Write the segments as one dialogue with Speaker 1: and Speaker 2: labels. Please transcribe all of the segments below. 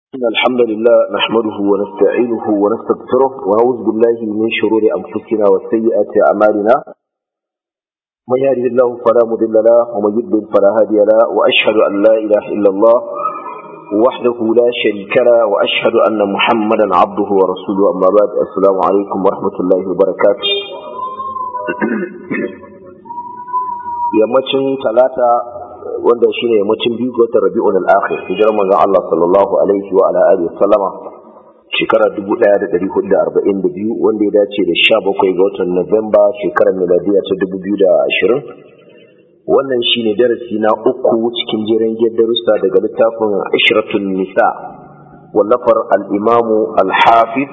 Speaker 1: إن الحمد لله نحمده ونستعينه ونستغفره ونعوذ بالله من شرور أنفسنا وسيئات أعمالنا من يهده الله فلا مضل له ومن يضلل فلا هادي له وأشهد أن لا إله إلا الله وحده لا شريك له وأشهد أن محمدا عبده ورسوله أما بعد السلام عليكم ورحمة الله وبركاته yammacin talata wanda shine yammacin biyu ga watan Rabi'ul Akhir hijirar manzon Allah sallallahu alaihi wa ala alihi sallama shekarar 1442 wanda ya dace da 17 ga watan Nuwamba shekarar miladiya ta 2020 wannan shine darasi na uku cikin jerin darussa daga littafin Ishratun Nisa wallafar al-Imam al-Hafiz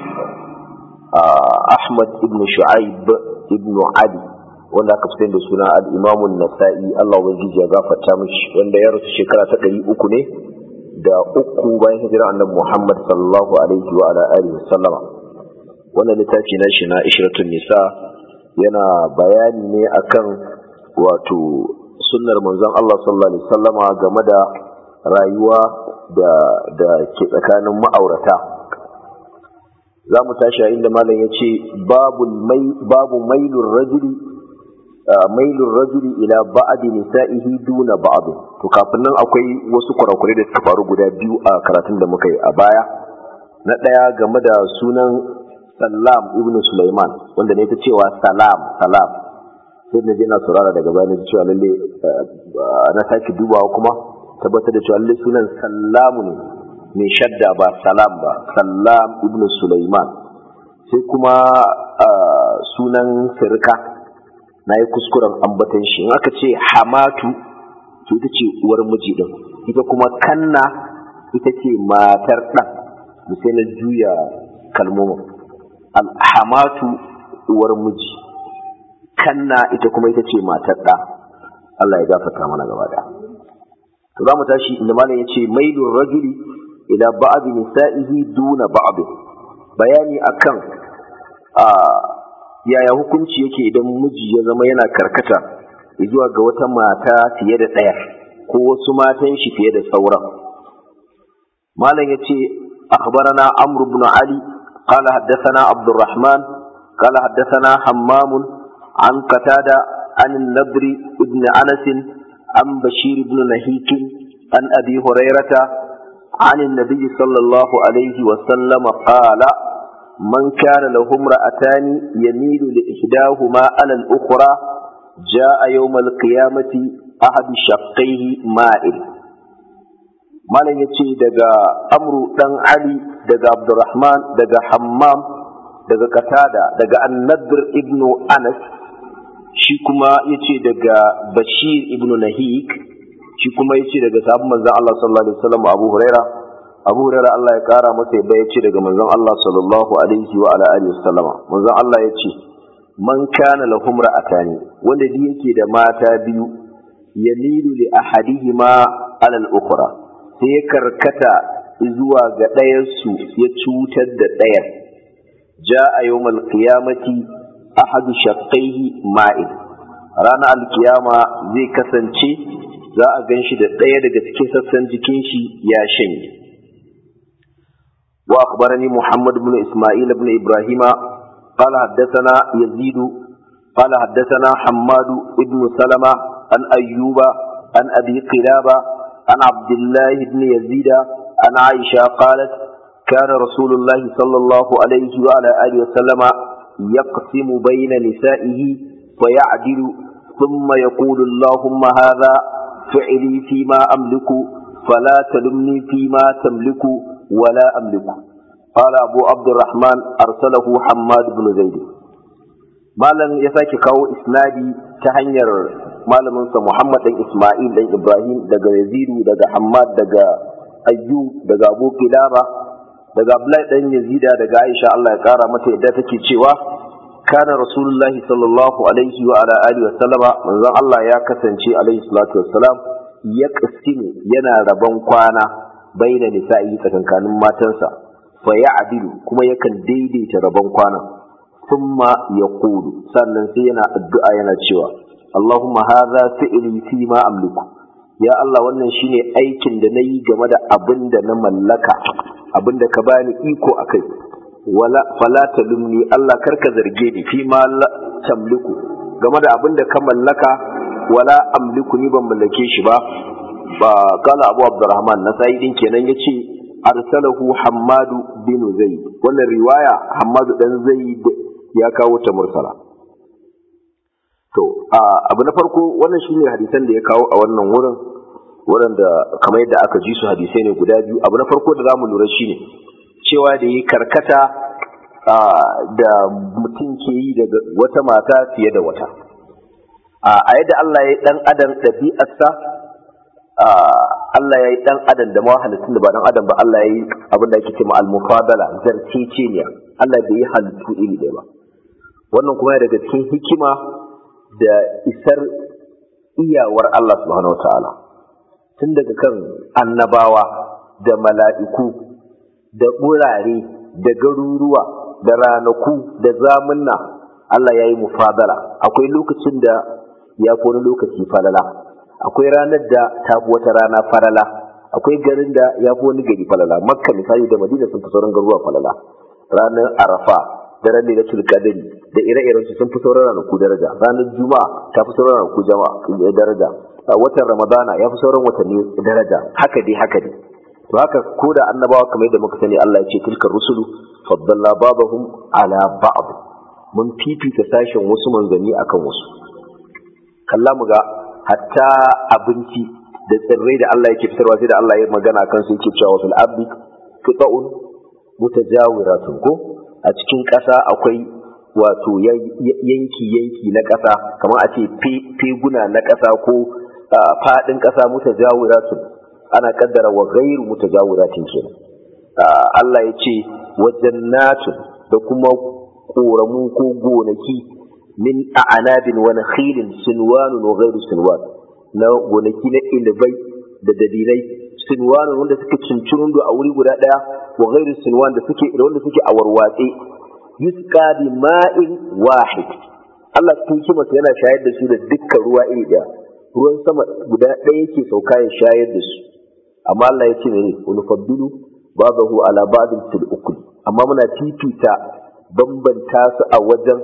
Speaker 1: Ahmad ibn Shu'aib ibn Ali wanda aka fitar da suna al'imamun nasa'i Allah ubangiji ya gafarta mishi wanda ya rasu shekara ta ɗari uku ne da uku bayan hijira annabi Muhammad sallallahu alaihi wa ala alihi wa sallama wannan littafi na shi na ishratun nisa yana bayani ne akan wato sunnar manzon Allah sallallahu alaihi sallama game da rayuwa da da ke tsakanin ma'aurata za mu tashi a inda malam ya ce babu mailun rajuli mailun rajuli ila ba'adi nisa'ihi duna ba'd to kafin nan akwai wasu kurakurai da suka faru guda biyu a karatun da muka yi a baya na ɗaya game da sunan Salam ibn Sulaiman wanda ne ta cewa salam salam sai na je na saurara daga baya na ji cewa lalle na sake dubawa kuma tabbatar da cewa lalle sunan Sallamu ne mai shadda ba salam ba Salam ibn Sulaiman sai kuma sunan sirka na yi kuskuren ambatan shi in aka ce hamatu to ita ce uwar miji din ita kuma kanna ita ce matar ɗan sai na juya kalmomin alhamatu uwar miji kanna ita kuma ita ce matar ɗa Allah ya gafarta mana gaba da to za mu tashi inda malam ya ce mailun rajuli ila ba'd nisa'ihi duna ba'd bayani akan a yaya hukunci yake idan miji ya zama yana karkata zuwa ga wata mata fiye da ɗaya ko wasu matan shi fiye da sauran malam yace akhbarana amr ibn ali qala haddathana abdurrahman qala haddathana hammam an qatada an an-nadr ibn anas an bashir ibn nahik an abi hurairata عن النبي صلى الله عليه وسلم قال من كان له امرأتان يميل لإحداهما على الأخرى جاء يوم القيامة أحد شقيه مائل malam ya ce daga amru dan ali daga abdurrahman daga hammam daga katada daga annadir ibnu anas shi kuma ya ce daga bashir ibnu nahik shi kuma ya ce daga sahabban manzon Allah sallallahu alaihi wasallam abu huraira abu hurairah Allah ya kara masa yadda ya ce daga manzon Allah sallallahu alaihi wa ala alihi wasallama manzon Allah ya ce man kana lahum ra'atani wanda duk yake da mata biyu yamilu li ahadihima ala al-ukhra sai ya karkata zuwa ga ɗayan su ya cutar da ɗayan ja'a yawmal qiyamati ahadu shaqqaihi ma'in ranar alkiyama zai kasance za a gan shi da ɗaya daga cikin sassan jikin shi ya shanye وأخبرني محمد بن إسماعيل بن إبراهيم قال حدثنا يزيد قال حدثنا حماد بن سلمة عن أيوب عن أبي قلابة عن عبد الله بن يزيد عن عائشة قالت كان رسول الله صلى الله عليه وعلى آله وسلم يقسم بين نسائه فيعدل ثم يقول اللهم هذا فعلي فيما أملك فلا تلمني فيما تملك ولا أملك قال أبو عبد الرحمن أرسله حماد بن زيد malam ya sake kawo isnadi ta hanyar malaminsa Muhammad ɗan Ismail ɗan Ibrahim daga Yazidu daga Hammad daga Ayyub daga Abu Kilaba daga Abdullahi ɗan Yazida daga Aisha Allah ya kara mata yadda take cewa kana Rasulullahi sallallahu alaihi wa ala alihi wa sallama manzon Allah ya kasance alaihi salatu wassalam ya yana rabon kwana baina nisa'i tsakankanin matansa fa ya'dilu kuma yakan daidaita rabon kwanan thumma yaqulu sannan sai yana addu'a yana cewa Allahumma hadha fi'li fi ma amliku ya Allah wannan shine aikin da nayi game da abin da na mallaka abinda ka bani iko akai wala fala talumni Allah karka zarge ni fi ma la tamliku game da abinda ka mallaka wala amliku ni ban mallake shi ba ba kala Abu Abdurrahman na sai din kenan yace arsalahu Hammadu bin Zaid wannan riwaya Hammadu dan Zaid ya kawo ta mursala to abu na farko wannan shine hadisan da ya kawo a wannan wurin waɗanda kamar yadda aka ji su hadisai ne guda biyu abu na farko da zamu lura shine cewa da yi karkata da mutum ke yi daga wata mata fiye da wata a yadda Allah ya yi ɗan adam ɗabi'arsa Allah ya yi ɗan adam da halittun da ba ɗan adam ba Allah ya yi abin da ake cewa al-mufadala zarceceniya Allah bai yi halittu iri ɗaya ba wannan kuma daga cikin hikima da isar iyawar Allah subhanahu wa ta'ala tun daga kan annabawa da mala'iku da ɓurare da garuruwa da ranaku da zamunna Allah ya yi mufadala akwai lokacin da ya fi wani lokaci falala akwai ranar da ta fi wata rana falala akwai garin da ya fi wani gari falala makka misali da madina sun fi sauran garuruwa falala ranar arafa da ranar lailatul qadri da ire-iren su sun fi sauran ranaku daraja ranar juma'a ta fi sauran ranaku jama'a daraja watan ramadana ya fi sauran watanni daraja haka dai haka dai to haka ko da annabawa kamar yadda muka sani Allah ya ce tilkar rusulu faddalla babahum ala ba'd mun fifita sashen wasu manzanni akan wasu kalla mu ga hatta abinci da tsirrai da Allah yake fitarwa sai da Allah ya magana kan su yake cewa fil abdi qita'un mutajawiratun ko a cikin ƙasa akwai wato yanki yanki na ƙasa kamar a ce feguna na ƙasa ko faɗin ƙasa mutajawiratun ana kaddara wa ghairu mutajawiratin kenan Allah ya ce wa jannatun da kuma koramu ko gonaki min a'anabin wa nakhilin sinwanun wa ghairu sinwan na gonaki na ilibai da dabilai sinwanun wanda suke cincirin a wuri guda daya wa ghairu sinwan da suke da wanda suke a warwatse yusqa bi ma'in wahid Allah cikin hikimarsa yana shayar da su da dukkan ruwa iri daya ruwan sama guda ɗaya yake sauka ya shayar da su amma Allah ya ce ne wani faddilu babahu ala ba'din fil ukul amma muna fifita bambanta su a wajen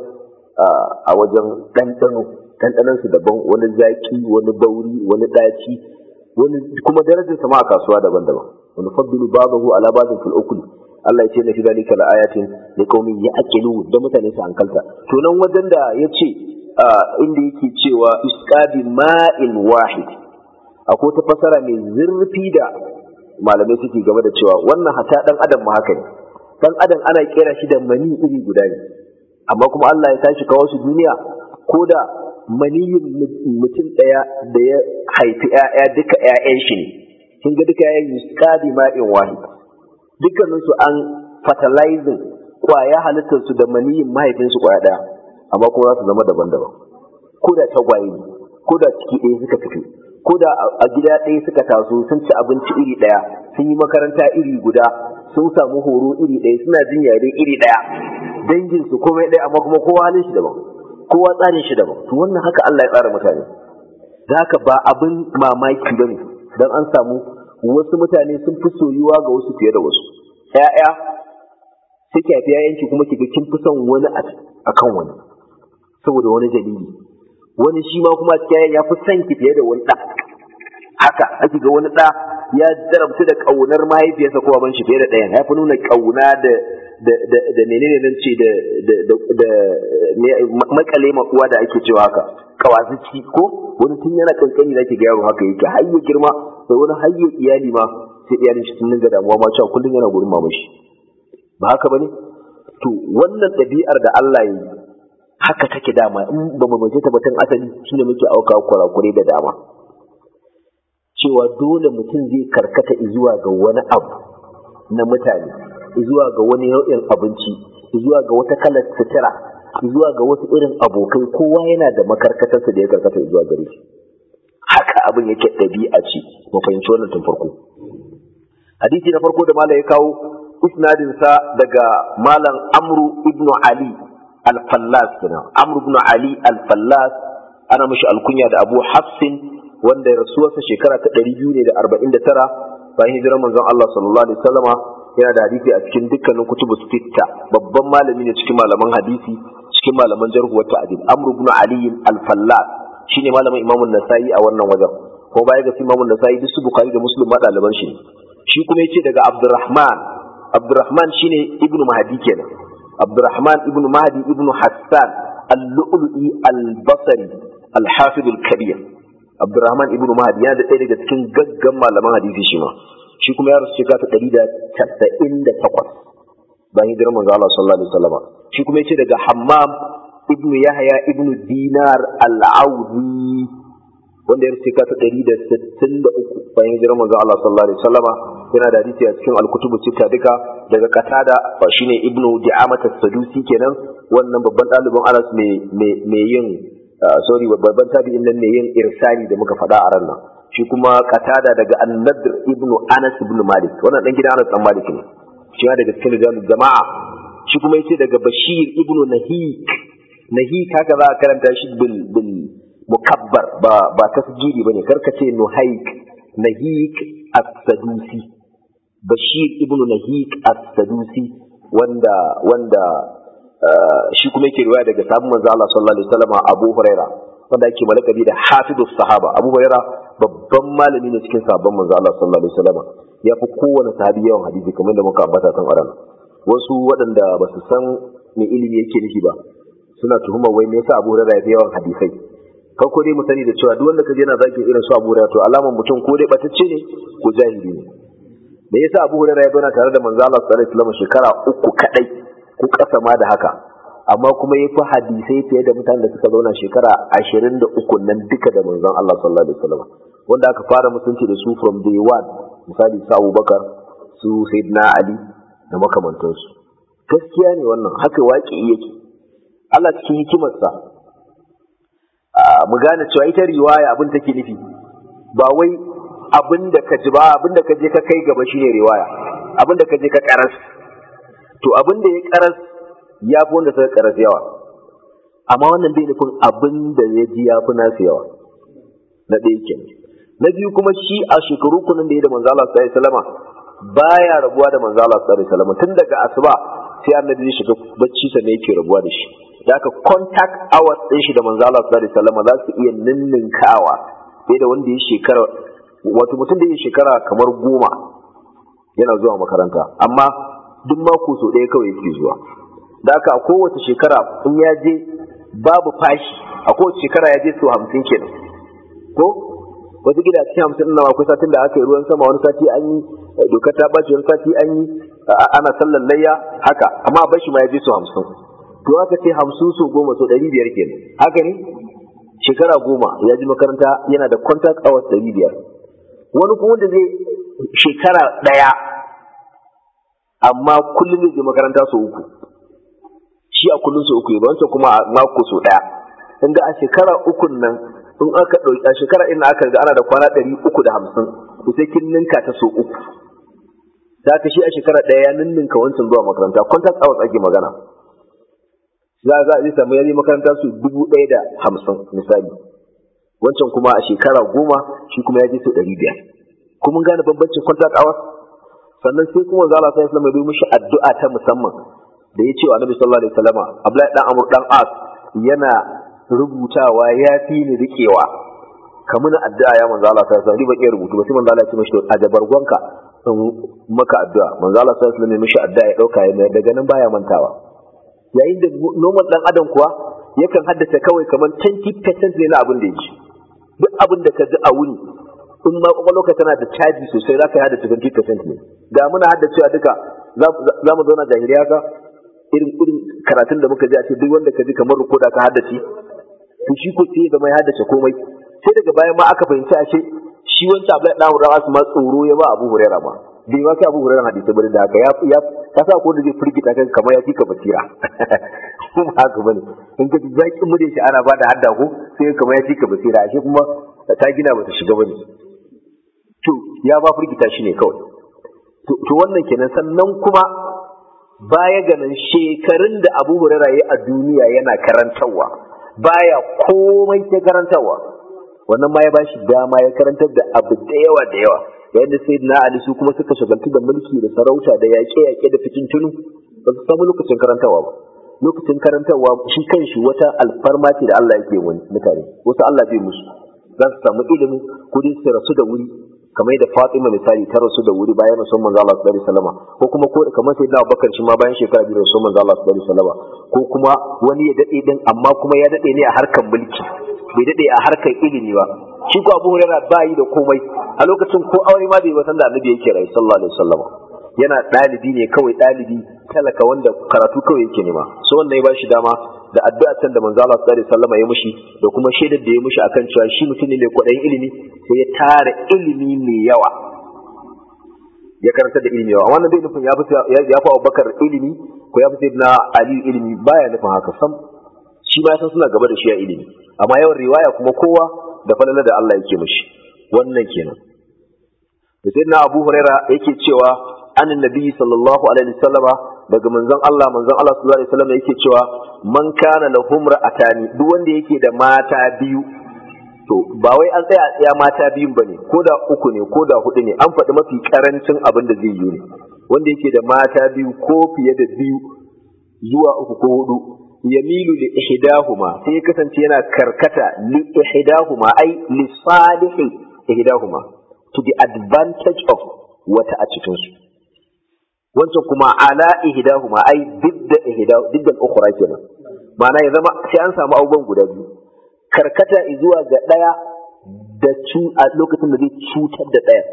Speaker 1: a wajen ɗanɗano ɗanɗanon su daban wani zaki wani bauri wani ɗaci wani kuma darajar sama a kasuwa daban-daban wani faddilu babahu ala ba'din fil ukul Allah ya ce na fi zalika la ayatin li qaumin ya'qilun da mutane su hankalta to nan wajen da ya ce inda yake cewa isqabi ma'in wahid akwai ta fasara mai zurfi da malamai suke game da cewa wannan hata dan adam ma haka ne dan adam ana kera shi da mani iri guda ne amma kuma Allah ya tashi kawo su duniya ko da maniyin mutum daya da ya haifi ƴaƴa duka ƴaƴan shi ne kin ga duka ƴaƴan yusqabi ma'in wahid dukkanin su an fertilizing kwaya halittar su da maniyin mahaifin su kwaya daya amma kuma za su zama daban-daban ko da tagwaye ne ko da ciki ɗaya suka fito ko da a gida ɗaya suka taso sun ci abinci iri ɗaya sun yi makaranta iri guda sun samu horo iri ɗaya suna jin yare iri ɗaya dangin su komai ɗaya amma kuma kowa halin shi daban kowa tsarin shi daban to wannan haka Allah ya tsara mutane da haka ba abin mamaki bane dan an samu wasu mutane sun fi soyuwa ga wasu fiye da wasu ƴaƴa suke haifi ƴaƴanki kuma kiga kin fi son wani akan wani saboda wani dalili wani shi ma kuma cikin ya fi son ki fiye da wani ɗa haka ake ga wani ɗa ya jarabta da ƙaunar mahaifiyarsa ko ban shi fiye da ɗayan ya fi nuna ƙauna da da da da menene nan ce da da da makale uwa da ake cewa haka kawazici ko wani tun yana kankani zaki ga yaro haka yake har ya girma da wani har ya iyali ma sai iyalin shi sun dinga damuwa ma cewa kullum yana gurin mamashi ba haka bane to wannan ɗabi'ar da Allah ya yi haka take dama in ba mu bace ta batun asali shine muke auka kurakure da dama cewa dole mutum zai karkata zuwa ga wani abu na mutane zuwa ga wani nau'in abinci zuwa ga wata kalar sutura zuwa ga wasu irin abokai kowa yana da makarkatarsa da ya karkata zuwa gare shi haka abin yake ɗabi'a ce mu fahimci wannan tun farko hadisi na farko da malam ya kawo isnadinsa daga malam amru ibnu ali al-fallas kenan amr ibn ali al-fallas ana mishi alkunya da abu hafsin wanda rasuwarsa shekara ta 249 bayan hijirar manzon Allah sallallahu alaihi wasallama yana da hadisi a cikin dukkanin kutubu sitta babban malami ne cikin malaman hadisi cikin malaman jarhu wa ta'dil amr ibn ali al-fallas shine malamin imam an-nasa'i a wannan wajen ko baya ga imam an-nasa'i duk su bukhari da muslim ma daliban shi shi kuma yace daga abdurrahman abdurrahman shine ibn mahdi kenan abdurrahman ibn mahdi ibn hassan al-lu'lu'i al-basri al-hafiz al-kabir abdurrahman ibn mahdi yana da ɗaya daga cikin gaggan malaman hadisi shi ma shi kuma ya rasu shekara ta ɗari da casa'in da takwas bayan hijirar manzo Allah sallallahu alaihi wasallam shi kuma yace daga Hammam ibn Yahya ibn Dinar al-Audi wanda ya rasu shekara ta ɗari da sittin da uku bayan hijirar manzo Allah sallallahu alaihi wasallam yana da hadisi a cikin al-kutubu sita duka daga Qatada shine ibn Di'amat as-Sadusi kenan wannan babban ɗalibin Anas mai yin sorry babban tabi'in nan ne yin irsali da muka faɗa a ran nan shi kuma katada daga annadr ibn anas ibn malik wannan dan gidan anas dan malik ne shi ma daga cikin rijalul jama'a shi kuma yace daga bashir ibn nahik nahik haka za a karanta shi bil bil mukabbar ba ba tasjili bane karka ce nuhaik nahik as-sadusi bashir ibn nahik as-sadusi wanda wanda shi kuma yake riwaya daga sahabban manzo Allah sallallahu alaihi wasallam Abu Huraira wanda yake malakabi da hafidus sahaba Abu Huraira babban malami ne cikin sahabban manzo Allah sallallahu alaihi wasallam ya fi kowane sahabi yawan hadisi kamar da muka ambata kan aran wasu waɗanda ba su san me ilimi yake nufi ba suna tuhumar wai me yasa Abu Huraira ya fi yawan hadisai farko dai mu sani da cewa duk wanda kaje yana zaki irin su Abu Huraira to alaman mutum ko dai batacce ne ko jahili ne me yasa Abu Huraira ya zauna tare da manzo Allah sallallahu alaihi wasallam shekara uku kadai ko ƙasa ma da haka amma kuma ya fi hadisai fiye da mutanen da suka zauna shekara ashirin da uku nan duka da manzon Allah sallallahu alaihi wasallam wanda aka fara mutunci da su from day one misali su Abubakar su Sayyidina Ali da makamantansu gaskiya ne wannan haka waƙi yake Allah cikin hikimarsa mu gane cewa ita riwaya abin take nufi ba wai abin da ka ji ba abin da ka je ka kai gaba shine riwaya abin da ka je ka karas to abin da ya karas ya fi wanda suka karas yawa amma wannan bai nufin abin da ya ji ya fi nasu yawa na ɗaya kenan na biyu kuma shi a shekaru kunan da ya da manzo Allah sallallahu alaihi wasallam baya rabuwa da manzo Allah sallallahu alaihi wasallam tun daga asuba sai annabi ya shiga bacci sa ne yake rabuwa da shi da aka contact hours din shi da manzo Allah sallallahu alaihi wasallam za su iya ninninkawa sai da wanda ya shekara wato mutum da ya shekara kamar goma yana zuwa makaranta amma duk mako so ɗaya kawai yake zuwa da haka a kowace shekara in ya je babu fashi a kowace shekara ya je so hamsin kenan ko wata gida cikin hamsin ɗin akwai satin da aka yi ruwan sama wani sati an yi dokar ta ɓaci wani sati an yi ana sallan layya haka amma a bashi ma ya je so hamsin to aka ce hamsin so goma so ɗari biyar kenan haka ne shekara goma ya ji makaranta yana da contact hours ɗari biyar wani kuma wanda zai shekara ɗaya amma kullum zai je makaranta so uku shi a kullum so uku ya wancan kuma a mako so ɗaya in ga a shekara ukun nan in aka ɗauki a shekara ina aka ga ana da kwana ɗari uku da hamsin to sai kin ninka ta so uku da ka shi a shekara ɗaya ya ninninka wancan zuwa makaranta contact hours ake magana za za a samu yayi makaranta su dubu ɗaya da hamsin misali wancan kuma a shekara goma shi kuma ya je su ɗari biyar kuma gane bambancin contact hours sannan sai kuma zala sai islam ya mishi addu'a ta musamman da ya ce wa annabi sallallahu alaihi wasallam abdullahi dan amr dan as yana rubutawa ya fi ni rikewa kamar addu'a ya manzo Allah sai alaihi wasallam ba iya rubutu ba sai manzo Allah ya ce mishi a jabargonka in maka addu'a manzo Allah sai alaihi wasallam ya mishi addu'a ya dauka ya daga nan baya mantawa yayin da normal dan adam kuwa yakan haddace kawai kamar 20% ne na abin da ya ji duk abin da ka ji a wuni in ma kwakwalwarka tana da caji sosai za ka yi haddace 20% ne ga muna haddacewa duka za mu zauna jahiliya ka irin irin karatun da muka ji a ce duk wanda ka ji kamar rukoda ka haddace to shi ko sai zama ya haddace komai sai daga bayan ma aka fahimci ashe shi wancan Abdullahi dan Hurairah ma tsoro ya ba Abu Hurairah ma bai ma kai Abu Hurairah hadisi bane da haka ya ya ka sa ko da zai firgita kan kamar ya fika basira kuma haka bane in ka zakin mu da shi ana bada hadda ko sai kamar ya fika basira ashe kuma ta gina bata shiga bane to ya ba firgita shi ne kawai to wannan kenan sannan kuma baya ganin shekarun da Abu Hurairah ya a duniya yana karantarwa baya komai ta karantarwa wannan ma ya bashi dama ya karantar da abu da yawa da yawa yayin da sayyidina ali su kuma suka shagaltu da mulki da sarauta da yaƙe-yaƙe da fitintunu ba su samu lokacin karantawa ba lokacin karantarwa shi kanshi wata alfarma ce da Allah yake wani mutane wasu Allah bai musu za su samu ilimi ko dai su rasu da wuri kamar da Fatima misali ta rasu da wuri bayan rasul manzo Allah sallallahu alaihi wasallam ko kuma ko kamar sai Abubakar shi ma bayan shekara biyu rasul manzo Allah sallallahu alaihi wasallam ko kuma wani ya dade din amma kuma ya dade ne a harkar mulki bai dade a harkar ilimi ba shi ko Abu Hurairah ba yi da komai a lokacin ko aure ma bai wasan da Annabi yake rai sallallahu alaihi wasallam yana ɗalibi ne kawai ɗalibi talaka wanda karatu kawai yake nema so wannan ya ba shi dama da addu'a can da manzo Allah sallallahu alaihi wasallam ya mushi da kuma shaidar da ya mushi akan cewa shi mutum ne mai kwaɗayin ilimi sai ya tara ilimi mai yawa ya karanta da ilimi yawa wannan bai nufin ya fi ya fi Abubakar ilimi ko ya fi Sayyidina Ali ilimi baya nufin haka sam shi ma san suna gaba da shi a ilimi amma yawan riwaya kuma kowa da falala da Allah yake mushi wannan kenan da Sayyidina Abu Huraira yake cewa an nabi sallallahu alaihi wasallama daga manzon Allah manzon Allah sallallahu alaihi wasallam yake cewa man kana lahum ra'atani duk wanda yake da mata biyu to ba wai an tsaya tsaya mata biyun bane ko da uku ne ko da hudu ne an faɗi mafi karancin abin da zai yi ne wanda yake da mata biyu ko fiye da biyu zuwa uku ko hudu yamilu li ihdahuma sai kasance yana karkata li ihdahuma ai li salihi ihdahuma to the advantage of wata a cikin su wancan kuma ala ihdahuma ai didda ihda didda al-ukhra kenan ma'ana ya zama sai an samu abubuwan guda biyu karkata zuwa ga daya da cu a lokacin da zai cutar da daya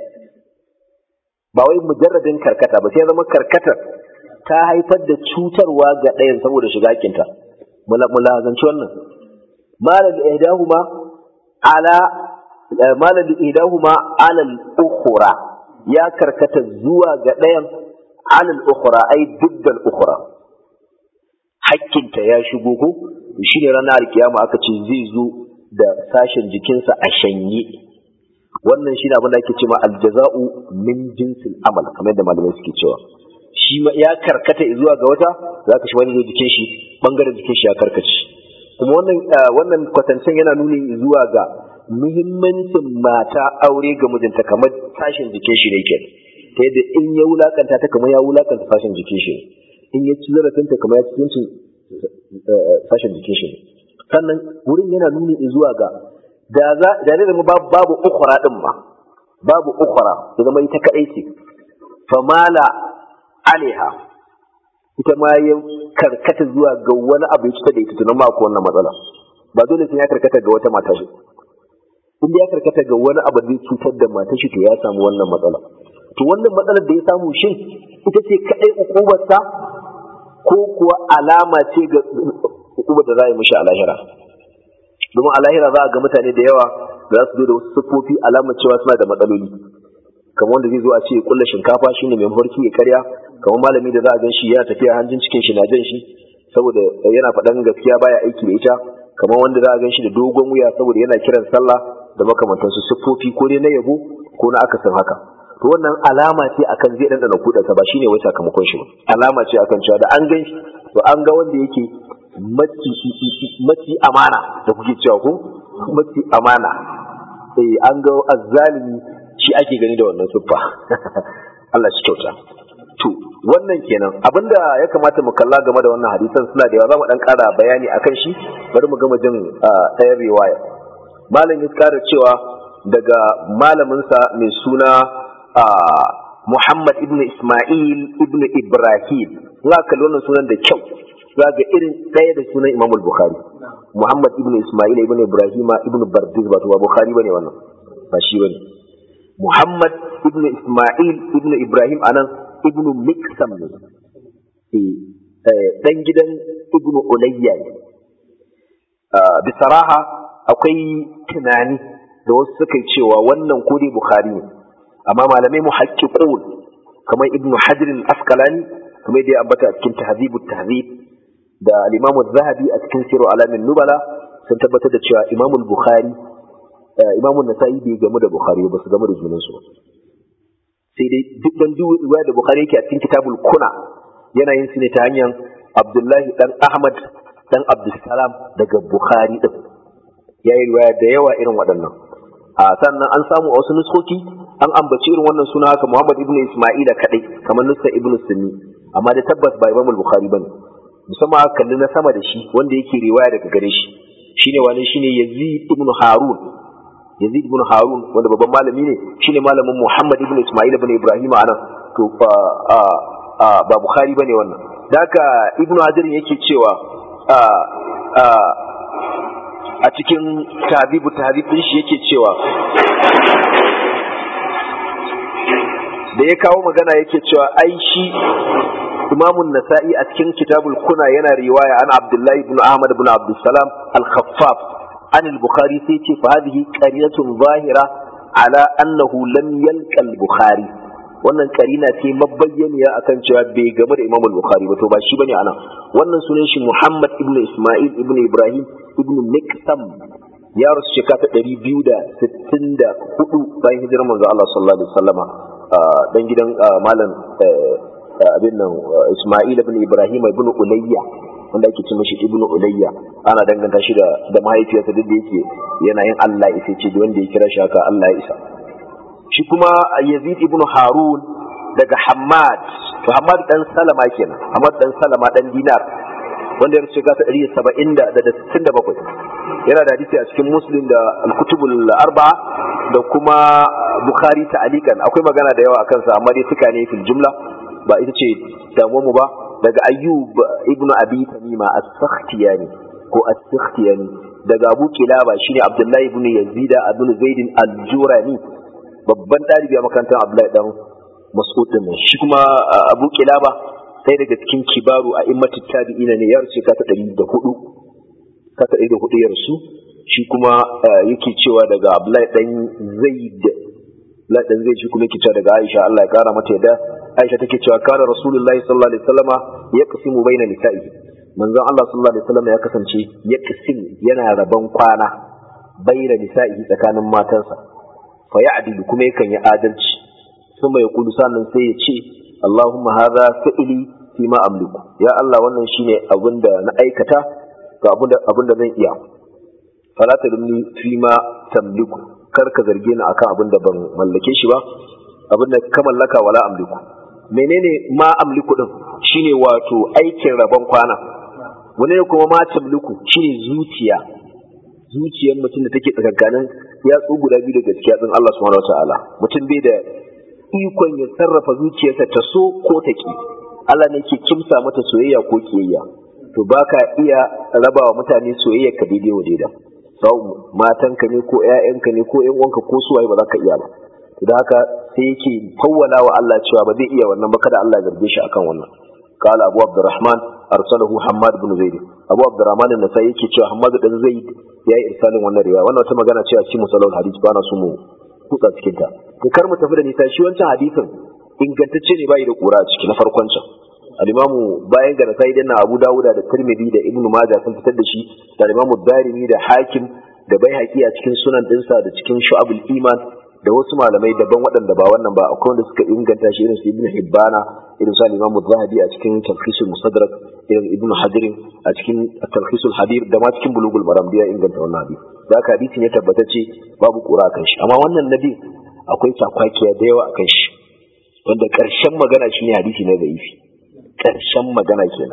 Speaker 1: ba wai mujarradin karkata ba sai ya zama karkatar ta haifar da cutarwa ga ɗayan saboda shiga kinta mulazanci wannan malal ihdahuma ala malal ihdahuma ala al-ukhra ya karkata zuwa ga ɗayan ala al-ukhra ai diddal ukhra hakkinta ya shigo ko shi ne ranar alkiyama aka ce zai zo da sashen jikinsa a shanye wannan shi ne abin da ake cewa aljaza'u min jinsil amal kamar yadda malamai suke cewa shi ya karkata zuwa ga wata za ka shi wani zo jikin shi bangaren jikin shi ya karkace kuma wannan wannan kwatancen yana nuni zuwa ga muhimmancin mata aure ga mijinta kamar sashen jikin shi ne ke ta yadda in ya wulakanta ta kamar ya wulakanta sashen jikin shi ne in ya ci zarafinta kamar ya ci sashen jikin shi ne sannan wurin yana nuni zuwa ga da za da ne zama babu ukhra din ma babu ukhra ya zama ita kadai ce famala alaiha ita ma ya karkata zuwa ga wani abu ya cuta da ita tunan ma ko wannan matsala ba dole sai ya karkata ga wata mata shi in ya karkata ga wani abu zai cutar da mata shi to ya samu wannan matsala to wannan matsalar da ya samu shin ita ce kadai ukubarsa ko kuwa alama ce ga hukumar da za a yi mishi a lahira domin a lahira za a ga mutane da yawa za su zo da wasu siffofi alamar cewa suna da matsaloli kamar wanda zai zo a ce ya kulla shinkafa shine mai mafarki ya karya kamar malami da za a gan shi yana tafiya hanjin cikin shi na jan shi saboda yana faɗan gaskiya baya aiki da ita kamar wanda za a gan shi da dogon wuya saboda yana kiran sallah da makamantansu siffofi ko dai na yabo ko na akasin haka to wannan alama ce akan zai dandana kudansa ba shine wai sakamakon shi ba alama ce akan cewa da an gan shi to an ga wanda yake maci amana da kuke cewa ko maci amana eh an ga azzalimi shi ake gani da wannan siffa Allah shi kyauta to wannan kenan abinda ya kamata mu kalla game da wannan hadisan suna da yawa za mu dan ƙara bayani akan shi bari mu gama jin ɗayan riwaya malam ya ƙara cewa daga malaminsa mai suna Muhammad ibn Ismail ibn Ibrahim za ka kalli wannan sunan da kyau za ga irin ɗaya da sunan Imam Bukhari Muhammad ibn Ismail ibn Ibrahim ibn Bardiz ba ba Bukhari bane wannan ba shi bane Muhammad ibn Ismail ibn Ibrahim anan ibn Miksam ne eh dan gidan ibn Ulayya ne bisaraha akwai tunani da wasu suka yi cewa wannan ko dai Bukhari ne amma malamai muhaqqiqun kamar ibnu hajar al-asqalani kamar da ya ambata a cikin tahzib tahzib da al-imam az-zahabi a cikin sirru alamin nubala sun tabbatar da cewa imam al-bukhari imam an-nasa'i bai gamu da bukhari ba su gamu da junan su sai dai duk dan riwaya da bukhari yake a cikin kitabul kuna yana yin su ne ta hanyar abdullahi dan ahmad dan abdussalam daga bukhari din yayi riwaya da yawa irin waɗannan a sannan an samu a wasu nuskoki an ambaci irin wannan suna haka Muhammad ibn Isma'ila kadai kamar Nusa ibn Sunni amma da tabbas ba Imam Bukhari bane musamman aka kalli na sama da shi wanda yake riwaya daga gare shi shine wani shine Yazid ibn Harun Yazid ibn Harun wanda babban malami ne shine malamin Muhammad ibn Isma'il ibn Ibrahim anan to fa ba Bukhari bane wannan daga Ibn Hajar yake cewa a cikin tabibu tabib din shi yake cewa da ya kawo magana yake cewa ai shi imamun nasa'i a cikin kitabul kuna yana riwaya an abdullahi ibn ahmad ibn abdussalam al-khaffaf an al-bukhari sai ce fa hadhihi qarinatun zahira ala annahu lam yalqa al-bukhari wannan karina ce mabayyaniya akan cewa bai game da imam al-bukhari ba to ba shi bane anan wannan sunan shi muhammad ibn isma'il ibn ibrahim ibn miksam ya rasu shekara ta ɗari biyu da sittin da hudu bayan hijirar manzo Allah sallallahu alaihi wasallama dan gidan malam abin nan Isma'il ibn Ibrahim ibn Ulayya wanda ake ce mashi ibn Ulayya ana danganta shi da da mahaifiyarsa duk da yake yana yin Allah isa ce wanda ya kira shi haka Allah ya isa shi kuma Yazid ibn Harun daga Hammad to Hammad dan Salama kenan Hammad dan Salama dan Dinar wanda ya rubuta ta 170 da 67 yana da hadisi a cikin Muslim da Al-Kutubul Arba'a da kuma Bukhari ta'alikan akwai magana da yawa akan sa amma dai suka ne fil jumla ba ita ce damuwar mu ba daga Ayyub ibn Abi Tamima as-Sakhtiyani ko as-Sakhtiyani daga Abu Kilaba shine Abdullahi ibn Yazid ibn Zaid al-Jurani babban dalibi a makarantar Abdullahi dan Mas'ud din shi kuma Abu Kilaba sai daga cikin kibaru a immatu tabi'ina ne ya rufe ka ta 104 ka ta 104 ya rasu shi kuma yake cewa daga Abdullahi dan Zaid Abdullahi dan Zaid shi kuma yake cewa daga Aisha Allah ya kara mata yadda Aisha take cewa kana Rasulullahi sallallahu alaihi wasallama yaqsimu baina nisa'i manzon Allah sallallahu alaihi wasallama ya kasance yaqsim yana rabon kwana baina nisa'i tsakanin matansa fa ya'dilu kuma yakan yi adalci kuma ya kudu sannan sai ya ce Allahumma hadha fi'li fi ma amliku ya Allah wannan shine abinda na aikata ga abinda abinda zan iya fala tadumni fi ma tamliku kar ka zarge ni akan abinda ban mallake shi ba abinda ka mallaka wala amliku menene ma amliku din shine wato aikin rabon kwana wani ne kuma ma tamliku shine zuciya zuciyar mutum da take tsakankanin yatsu guda biyu da gaskiya din Allah subhanahu wataala mutum bai da ikon ya sarrafa zuciyarsa ta so ko ta ki Allah ne ke kimsa mata soyayya ko kiyayya to baka iya raba wa mutane soyayya ka daidai wa daida sau matanka ne ko ƴaƴanka ne ko ƴan uwanka ko suwaye ba za ka iya ba to da haka sai yake fawwala wa Allah cewa ba zai iya wannan ba kada Allah ya zarge shi akan wannan قال أبو عبد الرحمن أرسله حماد بن زيد أبو عبد الرحمن النسائي يكي حماد بن زيد يا إرسال وانا رواية وانا وتما قانا cewa cikin musalol hadith bana su mu kutsa cikin ta to kar mu tafi da nisa shi wancan hadisin ingantacce ne bai da kura a ciki na farkon can al-imamu bayan ga nasai dan Abu Dawuda da Tirmidhi da Ibn Majah sun fitar da shi da al-imamu Darimi da Hakim da Baihaqi a cikin sunan dinsa da cikin Shu'abul Iman da wasu malamai daban waɗanda ba wannan ba akwai wanda suka inganta shi irin su Ibn Hibbana irin su al-Imam Zahabi a cikin Talkhisul Musaddarak irin Ibn Hajar a cikin Talkhisul Hadir da ma cikin Bulugul Maram da ya inganta wannan hadisi da haka hadisin ya tabbatacce babu kura kan shi amma wannan nabi akwai takwakiya da yawa akan shi wanda ƙarshen magana shine hadisi na zaifi ƙarshen magana kenan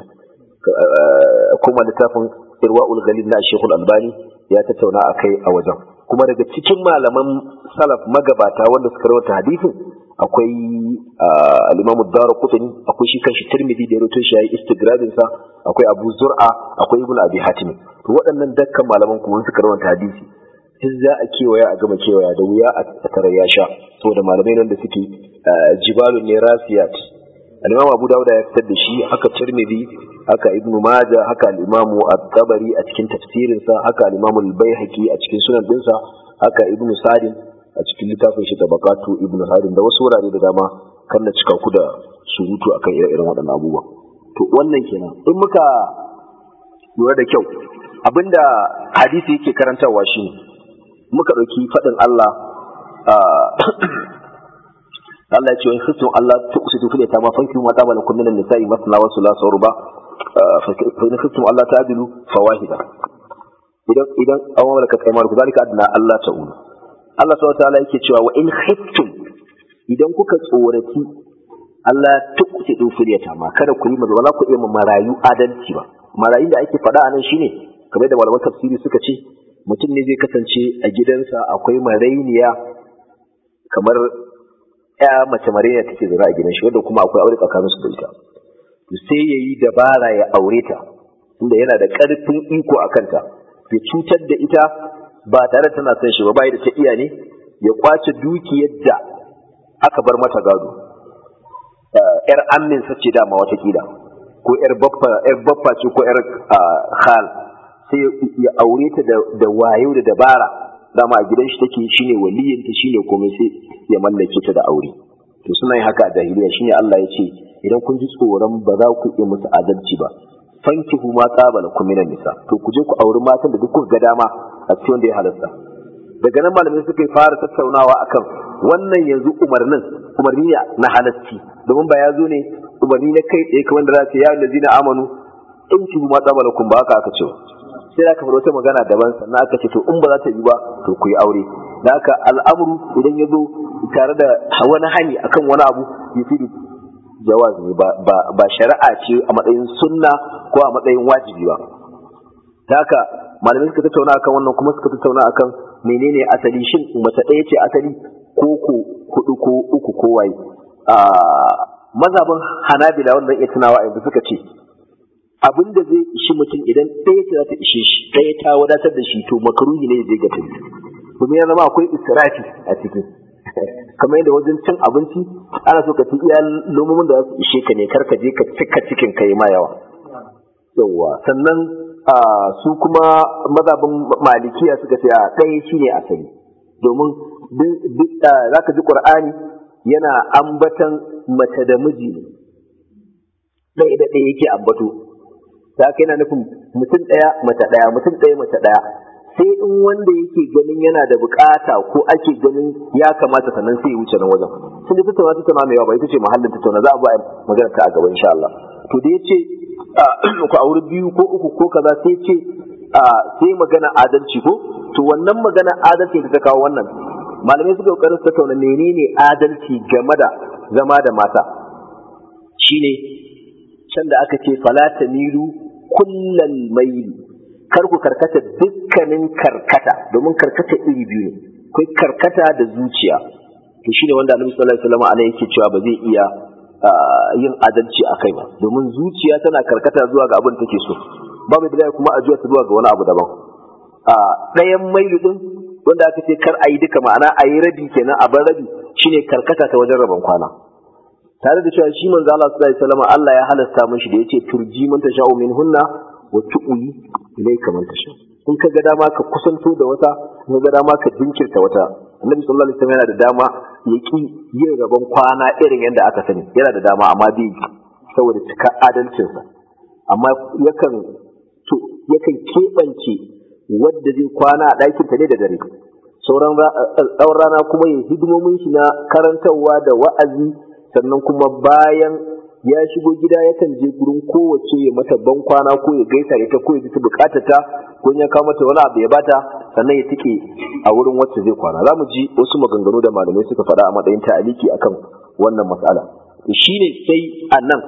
Speaker 1: kuma littafin Irwa'ul Ghalil na Sheikhul Albani ya tattauna akai a wajen kuma daga cikin malaman salaf magabata wanda suka rawaita hadisin akwai al-Imam Ad-Darqutni akwai shi kanshi Tirmidhi da rawaito shi yayi istigradin sa akwai Abu Zur'a akwai Ibn Abi Hatim to waɗannan dukkan malaman kuma suka rawaita hadisi duk za a kewaya a gama kewaya da wuya a tare ya sha saboda malamai nan da suke jibalun ne rasiyat al-Imam Abu Dawud ya fitar da shi haka Tirmidhi haka Ibn Majah haka al-Imam At-Tabari a cikin tafsirin sa haka al-Imam Al-Baihaqi a cikin sunan dinsa haka Ibn Sa'd a cikin littafin shi Tabaqatu Ibn Sa'd da wasu wurare da dama kan na cika ku da surutu akan ire-iren waɗannan abubuwa to wannan kenan in muka lura da kyau abinda hadisi yake karantarwa shine muka ɗauki faɗin Allah Allah ya ce wani khiftum Allah tuqsitu fil yatama fankihu ma tabala kum minan nisa'i masna wa thulatha wa ruba fa in khiftum Allah ta'dilu fawahida idan idan aw malakat aymanukum zalika adna Allah ta'ulu Allah subhanahu wa ta'ala yake cewa wa in khiftum idan kuka tsoraci Allah tukuti din firyata ma kada ku yi ba za ku iya marayu adalci ba marayun da ake faɗa a nan shine kamar da malaman tafsiri suka ce mutum ne zai kasance a gidansa akwai marainiya kamar ya mace marainiya take zaune a gidan shi wanda kuma akwai aure tsakanin su da ita to sai ya yi dabara ya aure ta tunda yana da ƙarfin iko a kanta ya cutar da ita ba tare tana son shi ba bai da ta iya ne ya kwace dukiyar da aka bar mata gado yar amin sace dama watakila ko yar baffa yar baffa ce ko yar khal sai ya aure ta da wayo da dabara dama a gidan shi take shine waliyin ta shine komai sai ya mallake ta da aure to suna yin haka a jahiliya shine Allah ya ce idan kun ji tsoron ba za ku yi musu adalci ba fankihu ma qabala kum minan nisa to ku je ku auri matan da duk kuka ga dama a cikin wanda ya halasta daga nan malamai suka yi fara tattaunawa akan wannan yanzu umarnin umarni na halasci domin ba ya zo ne umarni na kai tsaye kamar da za ce ya allazina amanu in ki ma qabala kum ba haka aka ce sai da aka faɗa wata magana daban sannan aka ce to in ba za ta yi ba to ku yi aure da haka al'amuru idan ya zo tare da wani hani akan wani abu ya fi jawaz ne ba shari'a ce a matsayin sunna ko a matsayin wajibi ba da haka malamai suka tattauna akan wannan kuma suka tattauna akan menene asali shin mace ɗaya ce asali ko ko hudu ko uku ko waye mazhabin hanabila wanda iya tunawa yanzu suka ce abin da zai ishi mutum idan ɗaya ce za ta ishe shi ɗaya ta wadatar da shi to makaruhi ne zai ga tafi domin ya zama akwai israfi a ciki kamar yadda wajen cin abinci ana so ka ci iya lomomin da za su ishe ka ne kar ka je ka cika cikin ka yi ma yawa yawa sannan su kuma mazhabin malikiya suka ce a ɗaya shine asali domin za ka ji ƙur'ani yana ambatan mace da miji ne ɗaya da ɗaya yake ambato ta haka yana nufin mutum ɗaya mace ɗaya mutum ɗaya mace ɗaya sai in wanda yake ganin yana da bukata ko ake ganin ya kamata sannan sai ya wuce nan wajen sun da tattauna tattauna mai yawa ba ita ce mahallin tattauna za a ba magana ta a gaba insha Allah to da yace ku auri biyu ko uku ko kaza sai ce sai magana adalci ko to wannan magana adalci da ta kawo wannan malamai suka kokarin tattauna menene adalci game da zama da mata shine can da aka ce fala tamilu kullal maili kar ku karkata dukkanin karkata domin karkata iri biyu ne akwai karkata da zuciya to shine wanda Annabi sallallahu alaihi wasallam yake cewa ba zai iya yin adalci a kai ba domin zuciya tana karkata zuwa ga abin da take so babu da kuma a zuwa zuwa ga wani abu daban a ɗayan mailu din wanda aka ce kar a yi duka ma'ana a yi rabi kenan a bar rabi shine karkata ta wajen rabon kwana tare da cewa shi manzo Allah sallallahu alaihi wasallam Allah ya halasta mishi da yace turji man tasha'u min hunna wa tu'yi ilayka man tasha in ka ga dama ka kusanto da wata in ka ga dama ka jinkirta wata annabi sallallahu alaihi wasallam yana da dama ya ki yin rabon kwana irin yadda aka sani yana da dama amma bai saboda cika adalcinsa amma yakan to yakan keɓance wadda zai kwana a ɗakinta ne da dare sauran tsawon rana kuma ya hidimomin shi na karantarwa da wa'azi sannan kuma bayan ya shigo gida yakan je gurin kowace ya mata ban kwana ko ya gaisa da ita ko ya ji ta bukatar ta ko ya kawo mata wani abu ya bata sannan ya tike a wurin wacce zai kwana za mu ji wasu maganganu da malamai suka faɗa a matsayin ta'aliki akan wannan matsala shine sai a nan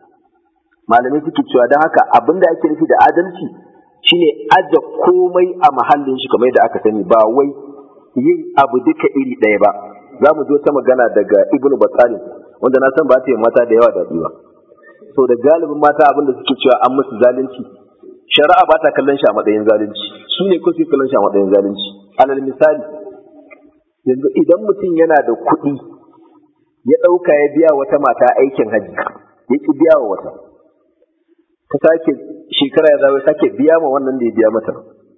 Speaker 1: malamai suke cewa don haka abin da ake nufi da adalci shine aje komai a mahallin shi kamar yadda aka sani ba wai yin abu duka iri ɗaya ba za mu ji wata magana daga ibnu batsalin wanda na san ba ta yi mata da yawa daɗi ba so da galibin mata abin da suke cewa an musu zalunci shari'a ba ta kallon shi a matsayin zalunci su ne ko su kallon shi a matsayin zalunci alal misali yanzu idan mutum yana da kuɗi ya ɗauka ya biya wata mata aikin haji ya ki biya wa wata ta sake shekara ya zawo sake biya ma wannan da ya biya mata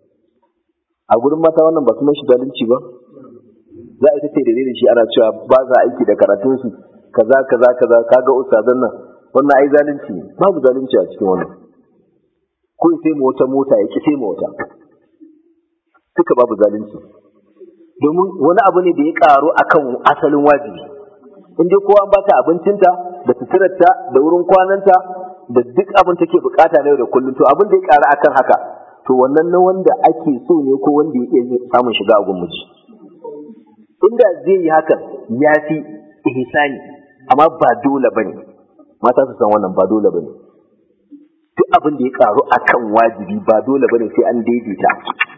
Speaker 1: a gurin mata wannan ba su shi zalunci ba za a yi ta da shi ana cewa ba za aiki da karatunsu kaza kaza kaza kaga ustazan nan wannan ai zalunci ne babu zalunci a cikin wannan ko sai mu wata mota ya ki sai mu wata duka babu zalunci domin wani abu ne da ya karo akan asalin wajibi in dai kowa an bata abincinta da suturarta da wurin kwananta da duk abin take bukata na yau da kullum to abin da ya karu akan haka to wannan na wanda ake so ne ko wanda ya iya samun shiga a gun miji inda zai yi hakan ya fi ihsani amma ba dole bane mata su san wannan ba dole bane duk abin da ya karu akan wajibi ba dole bane sai an daidaita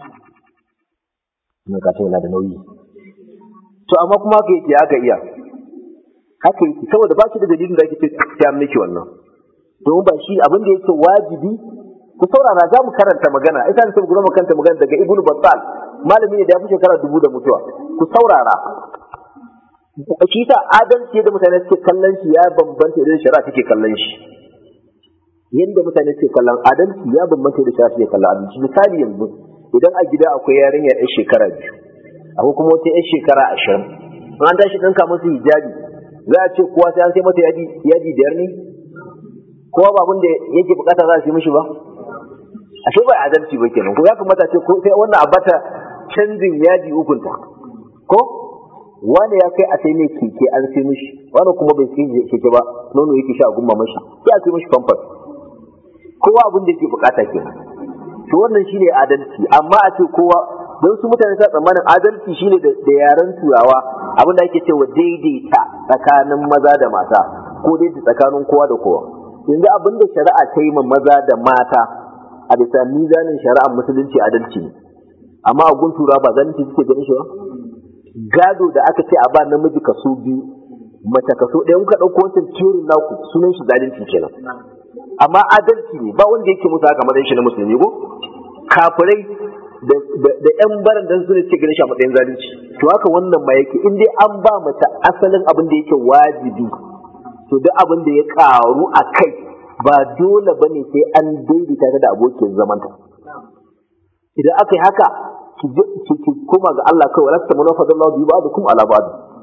Speaker 1: ina ka yana da nauyi to amma kuma haka yake haka iya haka yake saboda ba shi da dalilin da ake ce ta miki wannan domin ba shi abin da yake wajibi ku saurara za mu karanta magana ita ne sai mu karanta magana daga ibnu battal malami ne da ya fi shekara dubu da mutuwa ku saurara shi ta adalci da mutane suke kallon shi ya bambanta idan shari'a take kallon shi yadda mutane suke kallon adalci ya bambanta da shari'a take kallon adalci misali yanzu idan a gida akwai yarinya yar shekara biyu akwai kuma wata yar shekara ashirin an tashi ɗinka musu hijabi za a ce kowa sai an sai mata yadi yadi biyar ne kowa ba abin da yake bukata za a sai mishi ba ashe ba adalci ba kenan ko ya kamata ce ko sai wannan abata canjin yadi ukunta ko wani ya kai a sai mai keke an sai mishi wani kuma bai sai keke ba nono yake sha gumma mashi sai a sai mishi famfas kowa abin da yake bukata kenan to wannan shine adalci amma a ce kowa don su mutane sa tsammanin adalci shine da yaren turawa abin da ake cewa daidaita tsakanin maza da mata ko daidaita tsakanin kowa da kowa yanzu abin da shari'a ta yi ma maza da mata a bisa mizanin shari'ar musulunci adalci ne amma a gun turawa ba zalunci suke ganin shi ba gado da aka ce a ba namiji kaso biyu mace kaso ɗaya kuka ɗauko wancan teorin naku sunan shi zalunci kenan amma adalci ne ba wanda yake musu haka matsayin shi na musulmi ko kafirai da yan baran dan su ne suke ganin shi a matsayin zalunci to haka wannan ma yake in dai an ba mace asalin abin da yake wajibi to duk abin da ya karu a kai ba dole bane sai an daidaita ta da abokin zamanta idan aka yi haka ki koma ga Allah kawai lasta mana fadallahu bi ba'dukum ala ba'd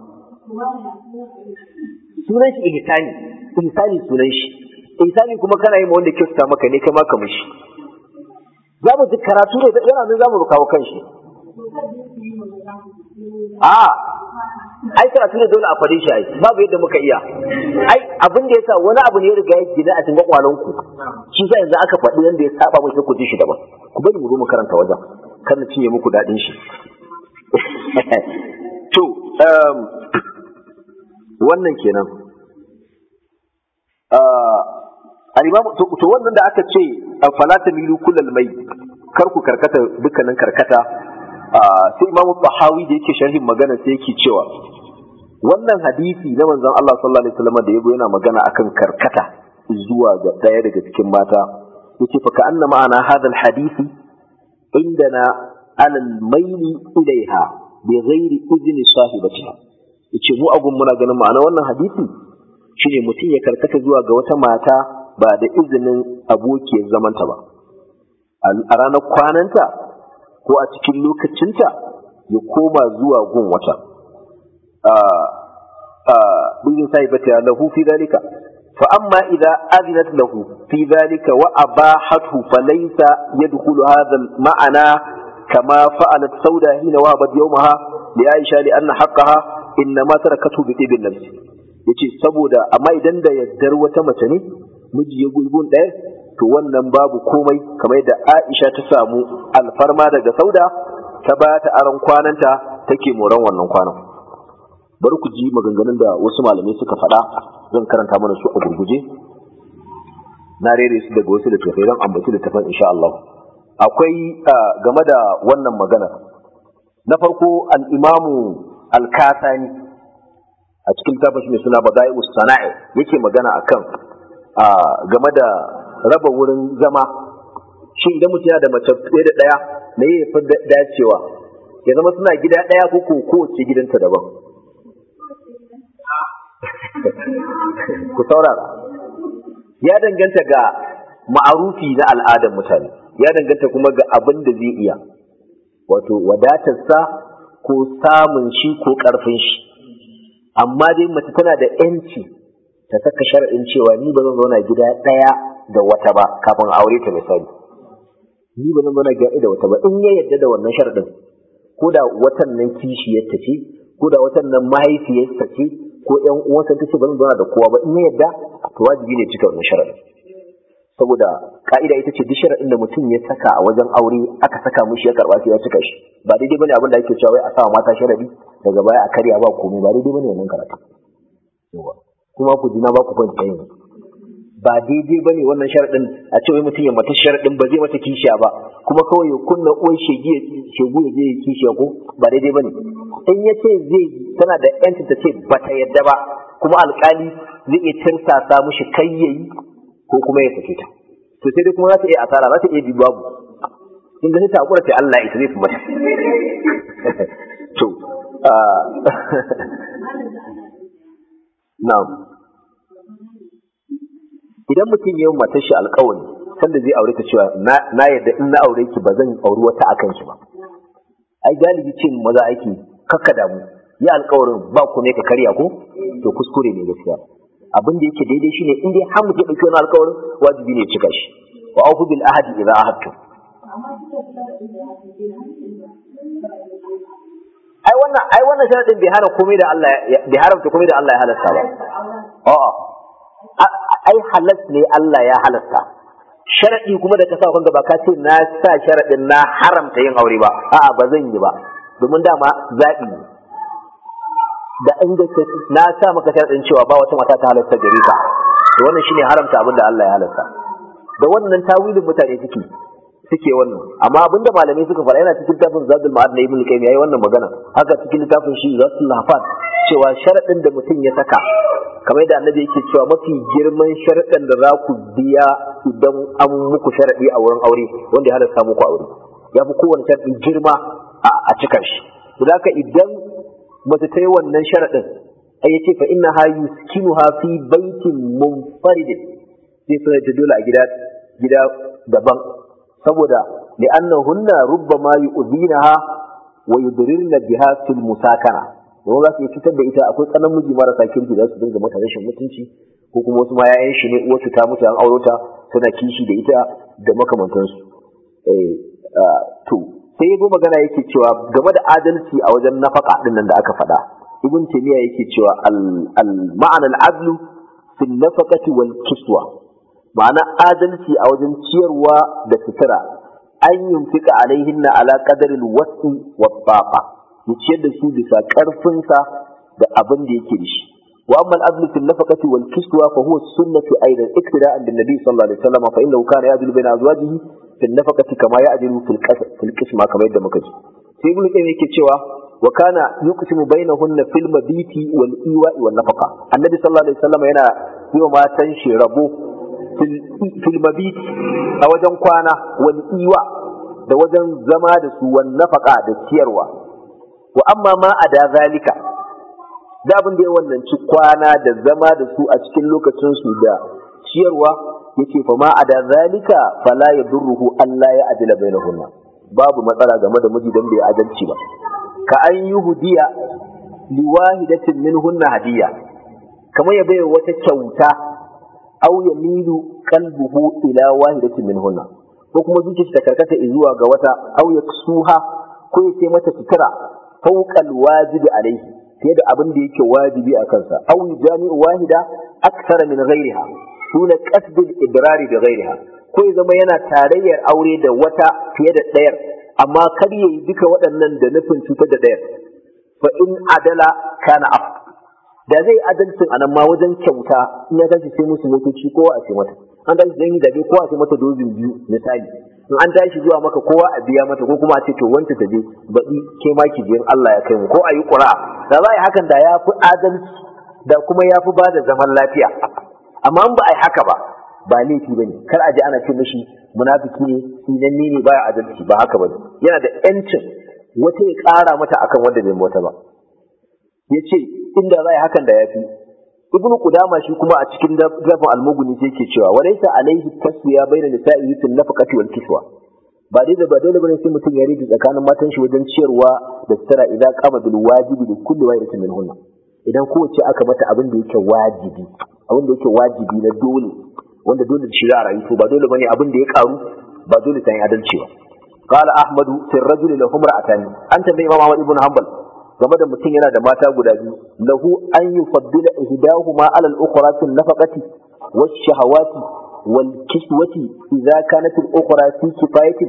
Speaker 1: sunan shi ihsani ihsani sunan shi ihsani kuma kana yi ma wanda kyauta maka ne kai ma ka mishi za mu ji karatu ne yana nan za mu kawo kanshi a ai karatu ne dole a fare shi ai babu yadda muka iya ai abin da yasa wani abu ne ya riga ya gina a cikin kwakwalen ku shi sa yanzu aka faɗi yanda ya saba mu ku ji shi daban ku bari mu zo mu karanta wajen kar na cinye muku daɗin shi to wannan kenan to wannan da aka ce fala tamilu kullal mai kar ku karkata dukkanin karkata sai imamu tahawi da yake sharhin magana sai yake cewa wannan hadisi na manzon Allah sallallahu alaihi wasallam da yago yana magana akan karkata zuwa ga daya daga cikin mata yace fa ka'anna ma'ana hadha hadisi indana ala al-mayli ilaiha bi ghairi idni sahibatiha yace mu agun muna ganin ma'ana wannan hadisi shine mutum ya karkata zuwa ga wata mata ba da izinin abokiyar zamanta ba a ranar kwananta ko a cikin lokacinta ya koma zuwa gun wata bizin sai bata ya lahu fi dalika fa amma idza adinat lahu fi dalika wa abahathu falaysa yadkhulu hadha ma'ana kama fa'alat sauda hina wahabat yawmaha li aisha li anna haqqaha innama tarakatu bi tibin nafsi yace saboda amma idan da yaddar wata mace ne miji ya gulgun ɗaya to wannan babu komai kamar yadda Aisha ta samu alfarma daga Sauda ta ba ta aron kwananta take moran wannan kwanan bari ku ji maganganun da wasu malamai suka faɗa zan karanta mana su a gurguje na rere su daga wasu littattafai don ambaci littattafan insha Allah akwai game da wannan magana na farko al-imamu al-kasani a cikin tafashi mai suna badai sana'i yake magana akan game da raba wurin zama shi idan mutum yana da mace ɗaya da ɗaya me ya fi dacewa ya zama suna gida ɗaya ko ko kowace gidanta daban ku saurara ya danganta ga ma'arufi na al'adar mutane ya danganta kuma ga abin da zai iya wato wadatarsa ko samun shi ko ƙarfin shi amma dai mace tana da 'yanci ta saka shar'in cewa ni ba zan zauna gida ɗaya da wata ba kafin aure ta misali ni ba zan zauna gida da wata ba in ya yadda da wannan shar'in ko da watan nan kishiyarta ce ko da watan nan mahaifiyarta ce ko ƴan uwansa ta ce ba zan zauna da kowa ba in ya yadda to wajibi ne cika wannan shar'in saboda ka'ida ita ce duk shar'in da mutum ya saka a wajen aure aka saka mishi ya karba sai ya cika shi ba daidai bane abin da ake cewa wai a sa mata sharadi daga baya a karya ba komai ba daidai bane wannan karatu kuma ku ji na ba ku kwanta yanzu ba daidai bane wannan sharadin a ce wai mutum ya mata sharadin ba zai mata kishiya ba kuma kawai ya kunna uwan shegi ya shegu ya je ya kishiya ko ba daidai bane in ya ce zai tana da yanci ta ce ba ta yadda ba kuma alkali zai iya tirsasa mushi kai yayi ko kuma ya sake ta to sai dai kuma za ta iya asara za ta iya bi babu in ga ta hakura sai Allah ya zai fi mata to na'am idan mutum ya yi matar shi alkawari sanda zai aure ta cewa na yadda in na aure ki ba zan auri wata akan ki ba ai galibi ce maza aiki kakka damu yi alkawarin ba ku ne ka karya ko to kuskure ne gaskiya abin da yake daidai shine in dai har mutum ya dauki wani alkawarin wajibi ne cika shi wa aufu bil ahadi idza ahadtu ai wannan ai wannan sharadin bai hana komai da Allah bai haramta komai da Allah ya halasta ba a'a ai halas ne Allah ya halasta sharadi kuma da ka sa kanka ba ka ce na sa sharadin na haramta yin aure ba a'a ba zan yi ba domin dama zaɓi ne da inda na sa maka sharadin cewa ba wata mata ta halasta gare ka to wannan shine haramta abin da Allah ya halasta da wannan tawilin mutane suke suke wannan amma abinda malamai suka fara yana cikin tafin zadul ma'ad na ibn qayyim yayi wannan magana haka cikin littafin shi zatul hafat cewa sharadin da mutum ya saka kamar yadda annabi yake cewa mafi girman sharadin da za ku biya idan an muku sharadi a wurin aure wanda ya halasta muku aure ya fi kowane sharadin girma a cika shi haka idan mace ta yi wannan sharadin ai yace fa inna ha yuskinuha fi baitin munfaridin sai suna ta dole a gida gida daban saboda li'annahunna rubbama yu'dhinaha wa yudrirna biha fil musakana don za su yi fitar da ita akwai tsanan miji marasa kirki da su dinga mata rashin mutunci ko kuma wasu ma yayan shi ne uwarsu ta mutu an auro ta tana kishi da ita da makamantansu eh to sai yabo magana yake cewa game da adalci a wajen nafaka din nan da aka faɗa ibn taymiya yake cewa al al ma'ana al adlu fil nafaqati wal kiswa ma'ana adalci a wajen ciyarwa da sutura an yunfika alaihinna ala qadaril wasi wa taqa ya ciyar da su bisa karfinsa da abin da yake da shi wa amma al-adlu fil nafaqati wal kiswa fa huwa sunnatu aidan iktida'an bin nabi sallallahu alaihi wasallam fa innahu kana ya'dilu baina azwajihi fil nafaqati kama ya'dilu fil fil qisma kamar yadda muka ji sai ibnu qayyim yake cewa wa kana yuqsimu bainahunna fil mabiti wal iwa'i wan nafaqa annabi sallallahu alaihi wasallam yana yi wa matan shi rabo fil mabit a wajen kwana wal iwa da wajen zama da su wan nafaka da ciyarwa wa amma ma a da zalika da abin da ya wannan ci kwana da zama da su a cikin lokacin su da ciyarwa yace fa ma a da zalika fala yadurruhu Allah ya ajila bainahunna babu matsala game da miji dan bai adalci ba ka an yi hudiya liwahidatin minhunna hadiya kamar ya bai wata kyauta aw yamilu qalbuhu ila wahidatin minhunna ko kuma zuciyarsa ta karkata zuwa ga wata aw yaksuha ko ya ce mata sutura fawqal wajibi alaihi fiye da abin da yake wajibi a kansa aw jami'u wahida akthara min ghairiha duna qasd al-ibrar bi ghairiha ko ya zama yana tarayyar aure da wata fiye da ɗayar amma kar yayi duka waɗannan da nufin cutar da ɗayar fa in adala kana af da zai adalcin anan ma wajen kyauta in ya tashi sai musu motoci kowa a ce mata an tashi zan yi zabe kowa a ce mata dozin biyu misali in an tashi zuwa maka kowa a biya mata ko kuma a ce to wanta ta je baɗi ke ma ki biyan Allah ya kai mu ko a yi ƙura da za a yi hakan da ya fi adalci da kuma ya fi ba da zaman lafiya amma in ba a yi haka ba ba laifi ba ne kar a je ana ce mashi munafiki ne sinanne ne baya adalci ba haka ba ne yana da yancin wata ya ƙara mata akan wanda bai wata ba ya ce inda za a yi hakan da ya fi ibn qudama shi kuma a cikin zafin almuguni sai ke cewa walaysa alaihi taswiya baina nisa'i fil nafaqati wal kiswa ba dai da ba dole bane sai mutum ya rige tsakanin matan shi wajen ciyarwa da tsara idan qama bil wajibi da kulli wahidatin minhunna idan kowace aka mata abin da yake wajibi abin da yake wajibi na dole wanda dole da shi za a rayu to ba dole bane abin da ya karu ba dole sai adalci ba قال أحمد في الرجل له امرأتان أنت بإمام أحمد بن حنبل game da mutum yana da mata guda biyu lahu an yufaddila ihdahuma ala al-ukhra fi nafaqati wash-shahawati wal-kiswati idza kanat al-ukhra fi kifayatin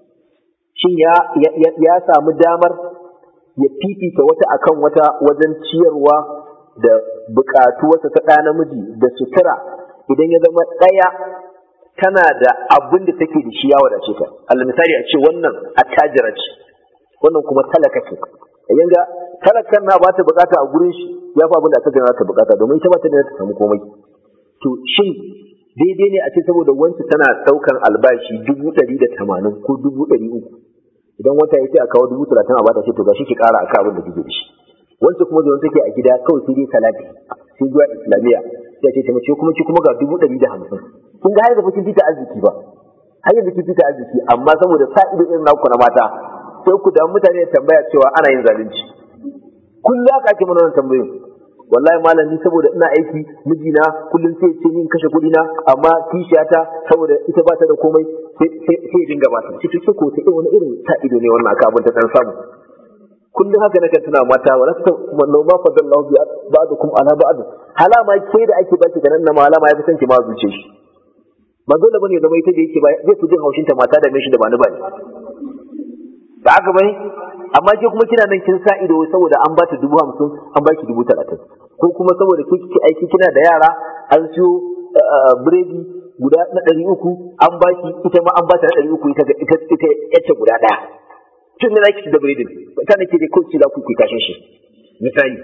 Speaker 1: shin ya ya samu damar ya fifita wata akan wata wajen ciyarwa da buƙatuwarsa ta ɗa namiji da sutura idan ya zama ɗaya tana da abin da take da shi ya wadace ta Allah misali a ce wannan attajira ce wannan kuma talaka ce yanga talakan na ba ta bukata a gurin shi ya fi abin da attajira ta bukata domin ita ba ta da ta samu komai to shin daidai ne a ce saboda wancan tana ɗaukan albashi dubu ɗari da tamanin ko dubu ɗari uku idan wata ya ce a kawo dubu talatin a bata ce to gashi ki ƙara a abin da kike da shi wancan kuma da take a gida kawai sai dai salati sai zuwa islamiyya sai ce mace kuma ki kuma ga dubu ɗari da hamsin kun ga har da kin fita arziki ba har yanzu kin fita arziki amma saboda sa ido irin naku na mata sai ku da mutane da tambaya cewa ana yin zalunci kullum aka ake mana wannan tambayoyin wallahi malam ni saboda ina aiki mijina kullum sai ce ni kashe kuɗi na amma kishiyata saboda ita ba ta da komai sai ya dinga ba ta ce ko ta wani irin sa ido ne wannan aka abin ta dan samu kullum haka na tuna mata wa lasta manno ma fadallahu bi ba'dukum ala ba'd halama ke da ake baki da nan na malama ya fi san ki ma zuce shi ba dole bane zama ita da yake ba zai fi jin haushin ta mata da mishi da ba ni ba ne ba haka bane amma ke kuma kina nan kin sa ido saboda an bata dubu hamsin an baki dubu talatin ko kuma saboda ke kike aiki kina da yara an siyo biredi guda na ɗari uku an baki ita ma an bata na ɗari uku ita ita ita yace guda ɗaya tun da zaki da biredin ta nake da kawai za ku ku kashin shi misali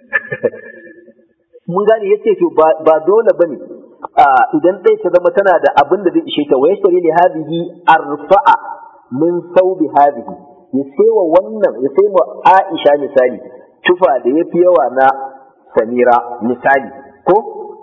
Speaker 1: mun gane yace to ba dole bane idan ɗaya ta zama tana da abin da zai ishe ta wa yashtari li hadhihi arfa'a min thawbi hadhihi ya saiwa wannan ya sai wa Aisha misali tufa da yafi yawa na Samira misali ko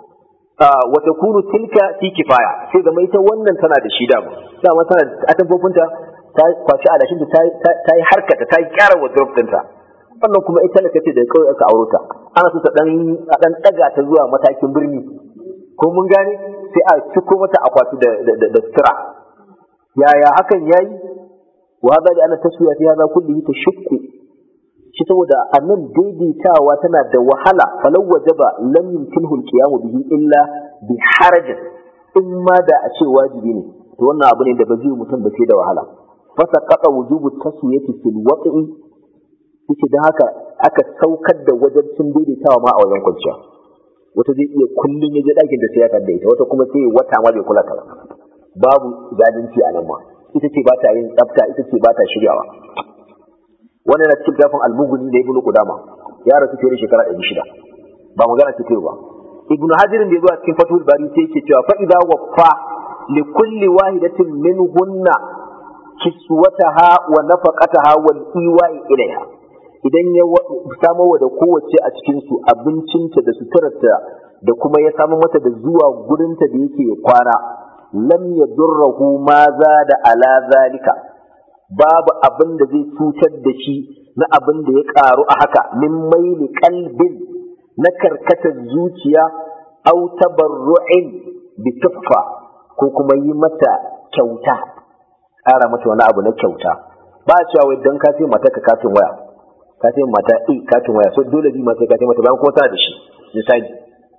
Speaker 1: wa takunu tilka fi kifaya sai zama ita wannan tana da shi dama dama tana a tamfofinta ta kwaci alashin ta ta yi harkata ta yi kyara wardrobe ɗinta wannan kuma ita da kace da kawai aka auro ta ana so ta dan a dan daga ta zuwa matakin birni ko mun gane sai a ciko mata akwati da da sutura yaya hakan yayi wa hada da ana taswiya fi hada kullihi tashukku shi saboda annan daidaitawa tana da wahala falau wajaba lam yumkinhu alqiyamu bihi illa bi harajin in ma da a ce wajibi ne to wannan abu ne da ba zai mutum ba sai da wahala fasaqata wujubu taswiyati fil waqi yace dan haka aka saukar da wajibcin daidaitawa ma a wajen kwanciya wata zai iya kullun ya je dakin da sai ya kadda ita wata kuma sai wata ma bai kula ta ba babu zalunci a nan ma ita ce ba ta yin tsafta ita ce ba ta shiryawa wannan na cikin gafin almuguni da ibnu qudama ya rasu fiye da shekara ɗari shida ba magana ce ba ibnu hajirin da ya zo a cikin fatul bari sai yake cewa fa idza waffa li kulli wahidatin minhunna kiswataha wa nafaqataha wal iwa'i ilaiha idan ya samo da kowace a cikin su abincinta da suturarta da kuma ya samu mata da zuwa gurinta da yake kwana lam yadurruhu ma da ala zalika babu abin da zai cutar da shi na abin da ya karu a haka min maili qalbin na karkatar zuciya au tabarru'in bi tuffa ko kuma yi mata kyauta ƙara mata wani abu na kyauta ba a cewa wai don ka ce mata ka katin waya ka ce mata e katin waya so dole bi ma sai ka ce mata bayan kuma tana da shi misali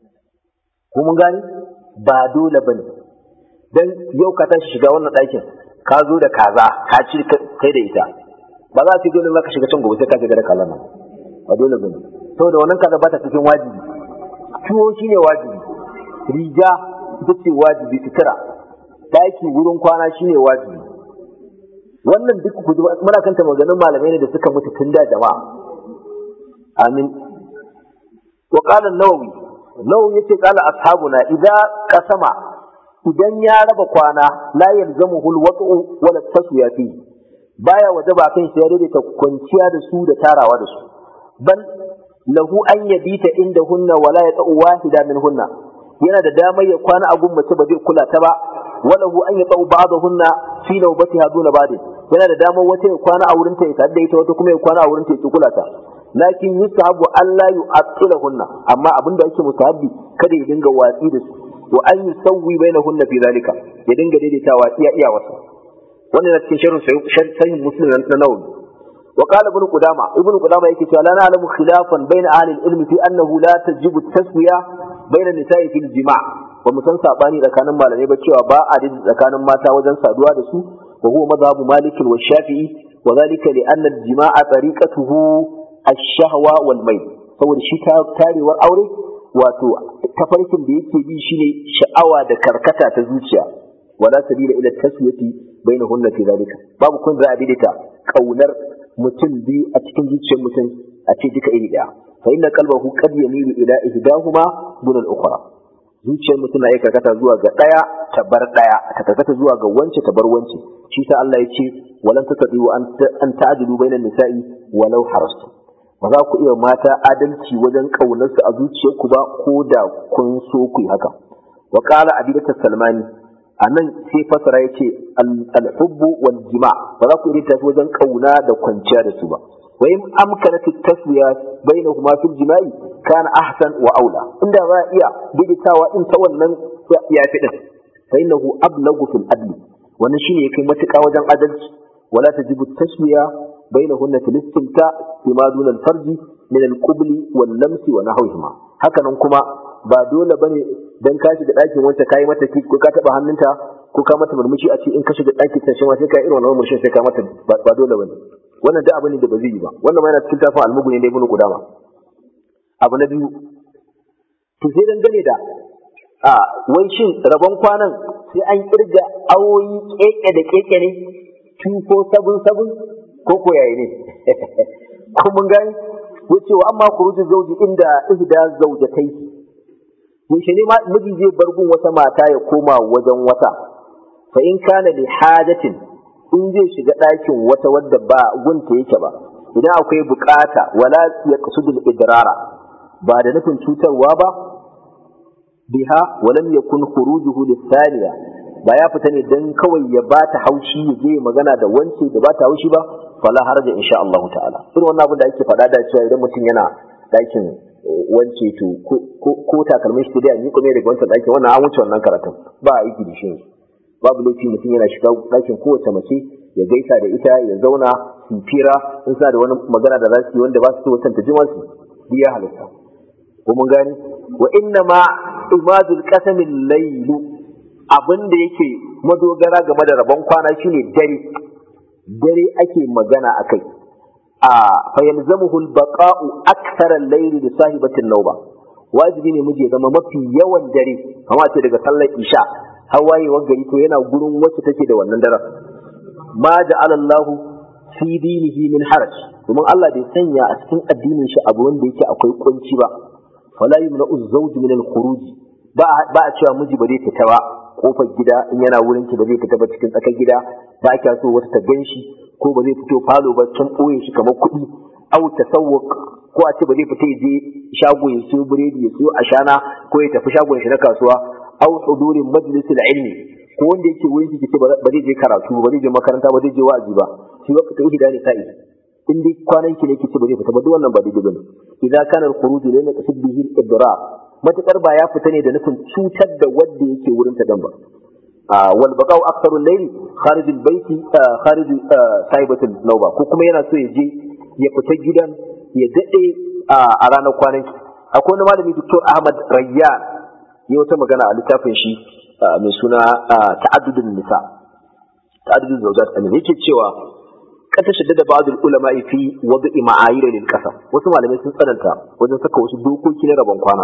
Speaker 1: ko mun gani ba dole bane dan yau ka tashi shiga wannan ɗakin ka zo da kaza ka ci kai da ita ba za a ce dole za ka shiga can gobe sai ka shiga da kaza nan ba dole bane saboda wannan kaza ba ta cikin wajibi tuwo shine wajibi riga ita ce wajibi sutura daki wurin kwana shine wajibi wannan duk ku muna kanta maganin malamai ne da suka mutu tun da jama'a amin wa qala an-nawawi nawawi yace qala ashabuna idza qasama idan ya raba kwana la yalzamuhu al-wat'u wala taswiya fi baya wajaba kan shi ya daidaita kwanciya da su da tarawa da su bal lahu an yabita inda hunna wala yata'u wahida min hunna yana da damar ya kwana a gun mace ba zai kula ta ba walahu an yata'u ba'dahunna fi nawbatiha duna ba'd yana da damar wata ya kwana a wurin ta ya tare da ita wata kuma ya kwana a wurin ta ya kula ta lakin yusahabu alla yu'attilahunna amma abinda yake musahabi kada ya dinga watsi da su wa an yusawwi bainahunna fi zalika ya dinga daidaitawa iya iya wasa wannan na cikin sharhin sahih muslim na nawawi wa qala ibn qudama ibn qudama yake cewa la na'lamu khilafan bain ahli al-ilm fi annahu la tajibu taswiya bain an-nisa'i fil jima' ba mu san sabani tsakanin malamai ba cewa ba a daidaita tsakanin mata wajen saduwa da su wa huwa madhhabu malik wa shafi'i wa dhalika li anna al-jima'a tariqatuhu ash-shahwa wal mayl saboda shi tarewar aure wato tafarkin da yake bi shine sha'awa da karkata ta zuciya wala sabila ila taswiyati bainahunna fi zalika babu kun za a daidaita kaunar mutum biyu a cikin zuciyar mutum a ce duka iri daya fa inna qalbahu qad yamilu ila ihdahuma dun al-ukhra zuciyar mutum na iya karkata zuwa ga daya ta bar daya ta karkata zuwa ga wance ta bar wance shi sa Allah ya ce walan tasdiu an ta'dilu bainan nisa'i walau harastu ba za ku iya mata adalci wajen ƙaunarsu a zuciyarku ba ko da kun so ku yi haka wa qala abidatu salmani a nan sai fasara ya ce alhubbu wal jima ba za ku iya tafi wajen ƙauna da kwanciya da su ba wa in amkanat taswiya bainahuma fil jima'i kana ahsan wa aula inda za a iya daidaitawa din ta wannan ya fi din fa innahu ablagu fil adli wannan shine ya kai matuƙa wajen adalci wala tajibu taswiya بينهن في الاستمتاع بما دون الفرج من القبل واللمس ونحوهما haka nan kuma ba dole bane dan ka shiga ɗakin wanta kai mata ki ko ka taba hannunta ko ka mata murmushi a ce in ka shiga ɗakin ta shi ma sai ka irin wannan murmushin sai ka mata ba dole bane wannan da abu ne da ba zai yi ba wannan ma yana cikin tafin almuguni da ibnu qudama abu na biyu to sai dangane da a wai shin rabon kwanan sai an kirga awoyi keke da keke ne 2477 ko ko yayi ne ko mun gani yace wa amma khurujul zawji inda ihda zawjatai yaushe ne miji zai bar gun wata mata ya koma wajen wata fa in kana li hajatin in zai shiga ɗakin wata wadda ba gunta yake ba idan akwai bukata wala yaqsudul idrara ba da nufin cutarwa ba biha walam yakun khurujuhu lithaniya ba ya fita ne dan kawai ya bata haushi ya je magana da wance da bata haushi ba fala haraja insha Allah ta'ala irin wannan abin da ake faɗa da cewa idan mutum yana ɗakin wance to ko takalmin shi dai a miƙo ne daga wancan ɗakin wannan an wuce wannan karatun ba a aiki da shi babu laifi mutum yana shiga ɗakin kowace mace ya gaisa da ita ya zauna su fira in suna da wani magana da za su yi wanda ba su so wancan ta jima su ya halitta ko mun gani wa inna ma imadul qasamil laylu abin da yake madogara game da rabon kwana shine dare dare ake magana a kai a fayalzamuhu albaqa'u akthara al-layli li sahibatin nawba wajibi ne miji ya zama mafi yawan dare kamar ce daga sallar isha har wayewar gari to yana gurin wacce take da wannan daren ma ja'ala Allah fi dinihi min haraj domin Allah bai sanya a cikin addinin shi abu wanda yake akwai kunci ba fala yumna'u az-zawj min al-khuruj ba ba a cewa miji ba zai fita ba kofar gida in yana wurin ki ba zai fita ba cikin tsakar gida ba kya so wata ta gan shi ko ba zai fito falo ba can ɓoye shi kamar kuɗi au tasawwuk ko a ce ba zai fita ya je shago ya siyo biredi ya siyo ashana ko ya tafi shagon shi na kasuwa au hudurin majlisul ilmi ko wanda yake wurin ki ce ba zai je karatu ba zai je makaranta ba zai je wa'azi ba shi waqt ta ihda ne sa'i in dai kwanan ki ne ki ce ba zai fita ba duk wannan ba daidai bane idan kana al-khuruj la yaqsid bihi al-idrar matakar ba ya fita ne da nufin cutar da wanda yake wurin ta dan ba wal baqa'u aktharu al-layli kharij al-bayt kharij sahibatu al-nawba ko kuma yana so ya je ya fita gidan ya dade a ranar kwanan akwai wani malami Dr. Ahmad Rayyan ya wata magana a littafin shi mai suna ta'addudun nisa ta'addudun zawjat ne yake cewa kata shaddada ba'dul ulama fi wad'i ma'ayir lil qasam wasu malamai sun tsananta wajen saka wasu dokoki na rabon kwana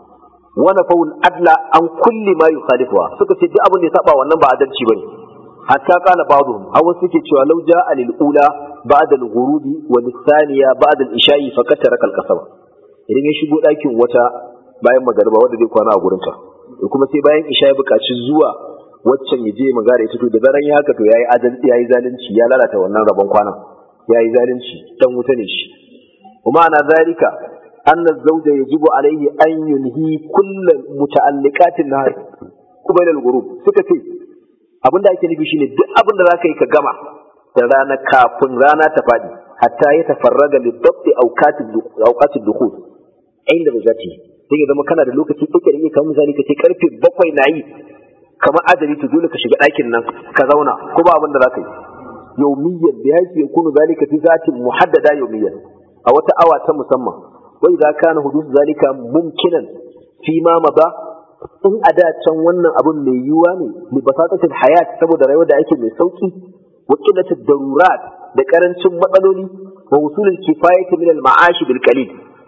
Speaker 1: wana faul adla an kulli ma yukhalifuha suka ce duk abin da ya saba wannan ba adalci bane hatta qala ba'dhum hawa suke cewa law ja'a lil ula ba'da al ghurubi wa lis thaniya ba'da al isha'i faqad taraka al qasama idan ya shigo dakin wata bayan magariba wanda zai kwana a gurin ta kuma sai bayan isha ya buƙaci zuwa waccan ya je magana ita to da zaran ya haka to yayi adalci yayi zalunci ya lalata wannan rabon kwanan yayi zalunci dan wuta ne shi kuma ana zalika أن الزوج يجب عليه أن ينهي كل متعلقات النهار قبل الغروب سكتي abin da ake nufi shine duk abin da zaka yi ka gama da rana kafin rana ta faɗi hatta ya tafarraga li dabti awqatid dukhul inda da zati sai zama kana da lokaci kake da kamar misali kace karfe bakwai na yi kamar adali to dole ka shiga ɗakin nan ka zauna ko ba abin da zaka yi yawmiyyan bi haythu yakunu zalika fi zatin muhaddada yawmiyyan a wata awa ta musamman وإذا كان حدوث ذلك ممكنا فيما مضى in a da can wannan abun mai yiwuwa ne li basatatil hayat saboda rayuwar da ake mai sauki wa qillatud darurat da karancin matsaloli wa wusulul kifayati min al ma'ashi bil qalil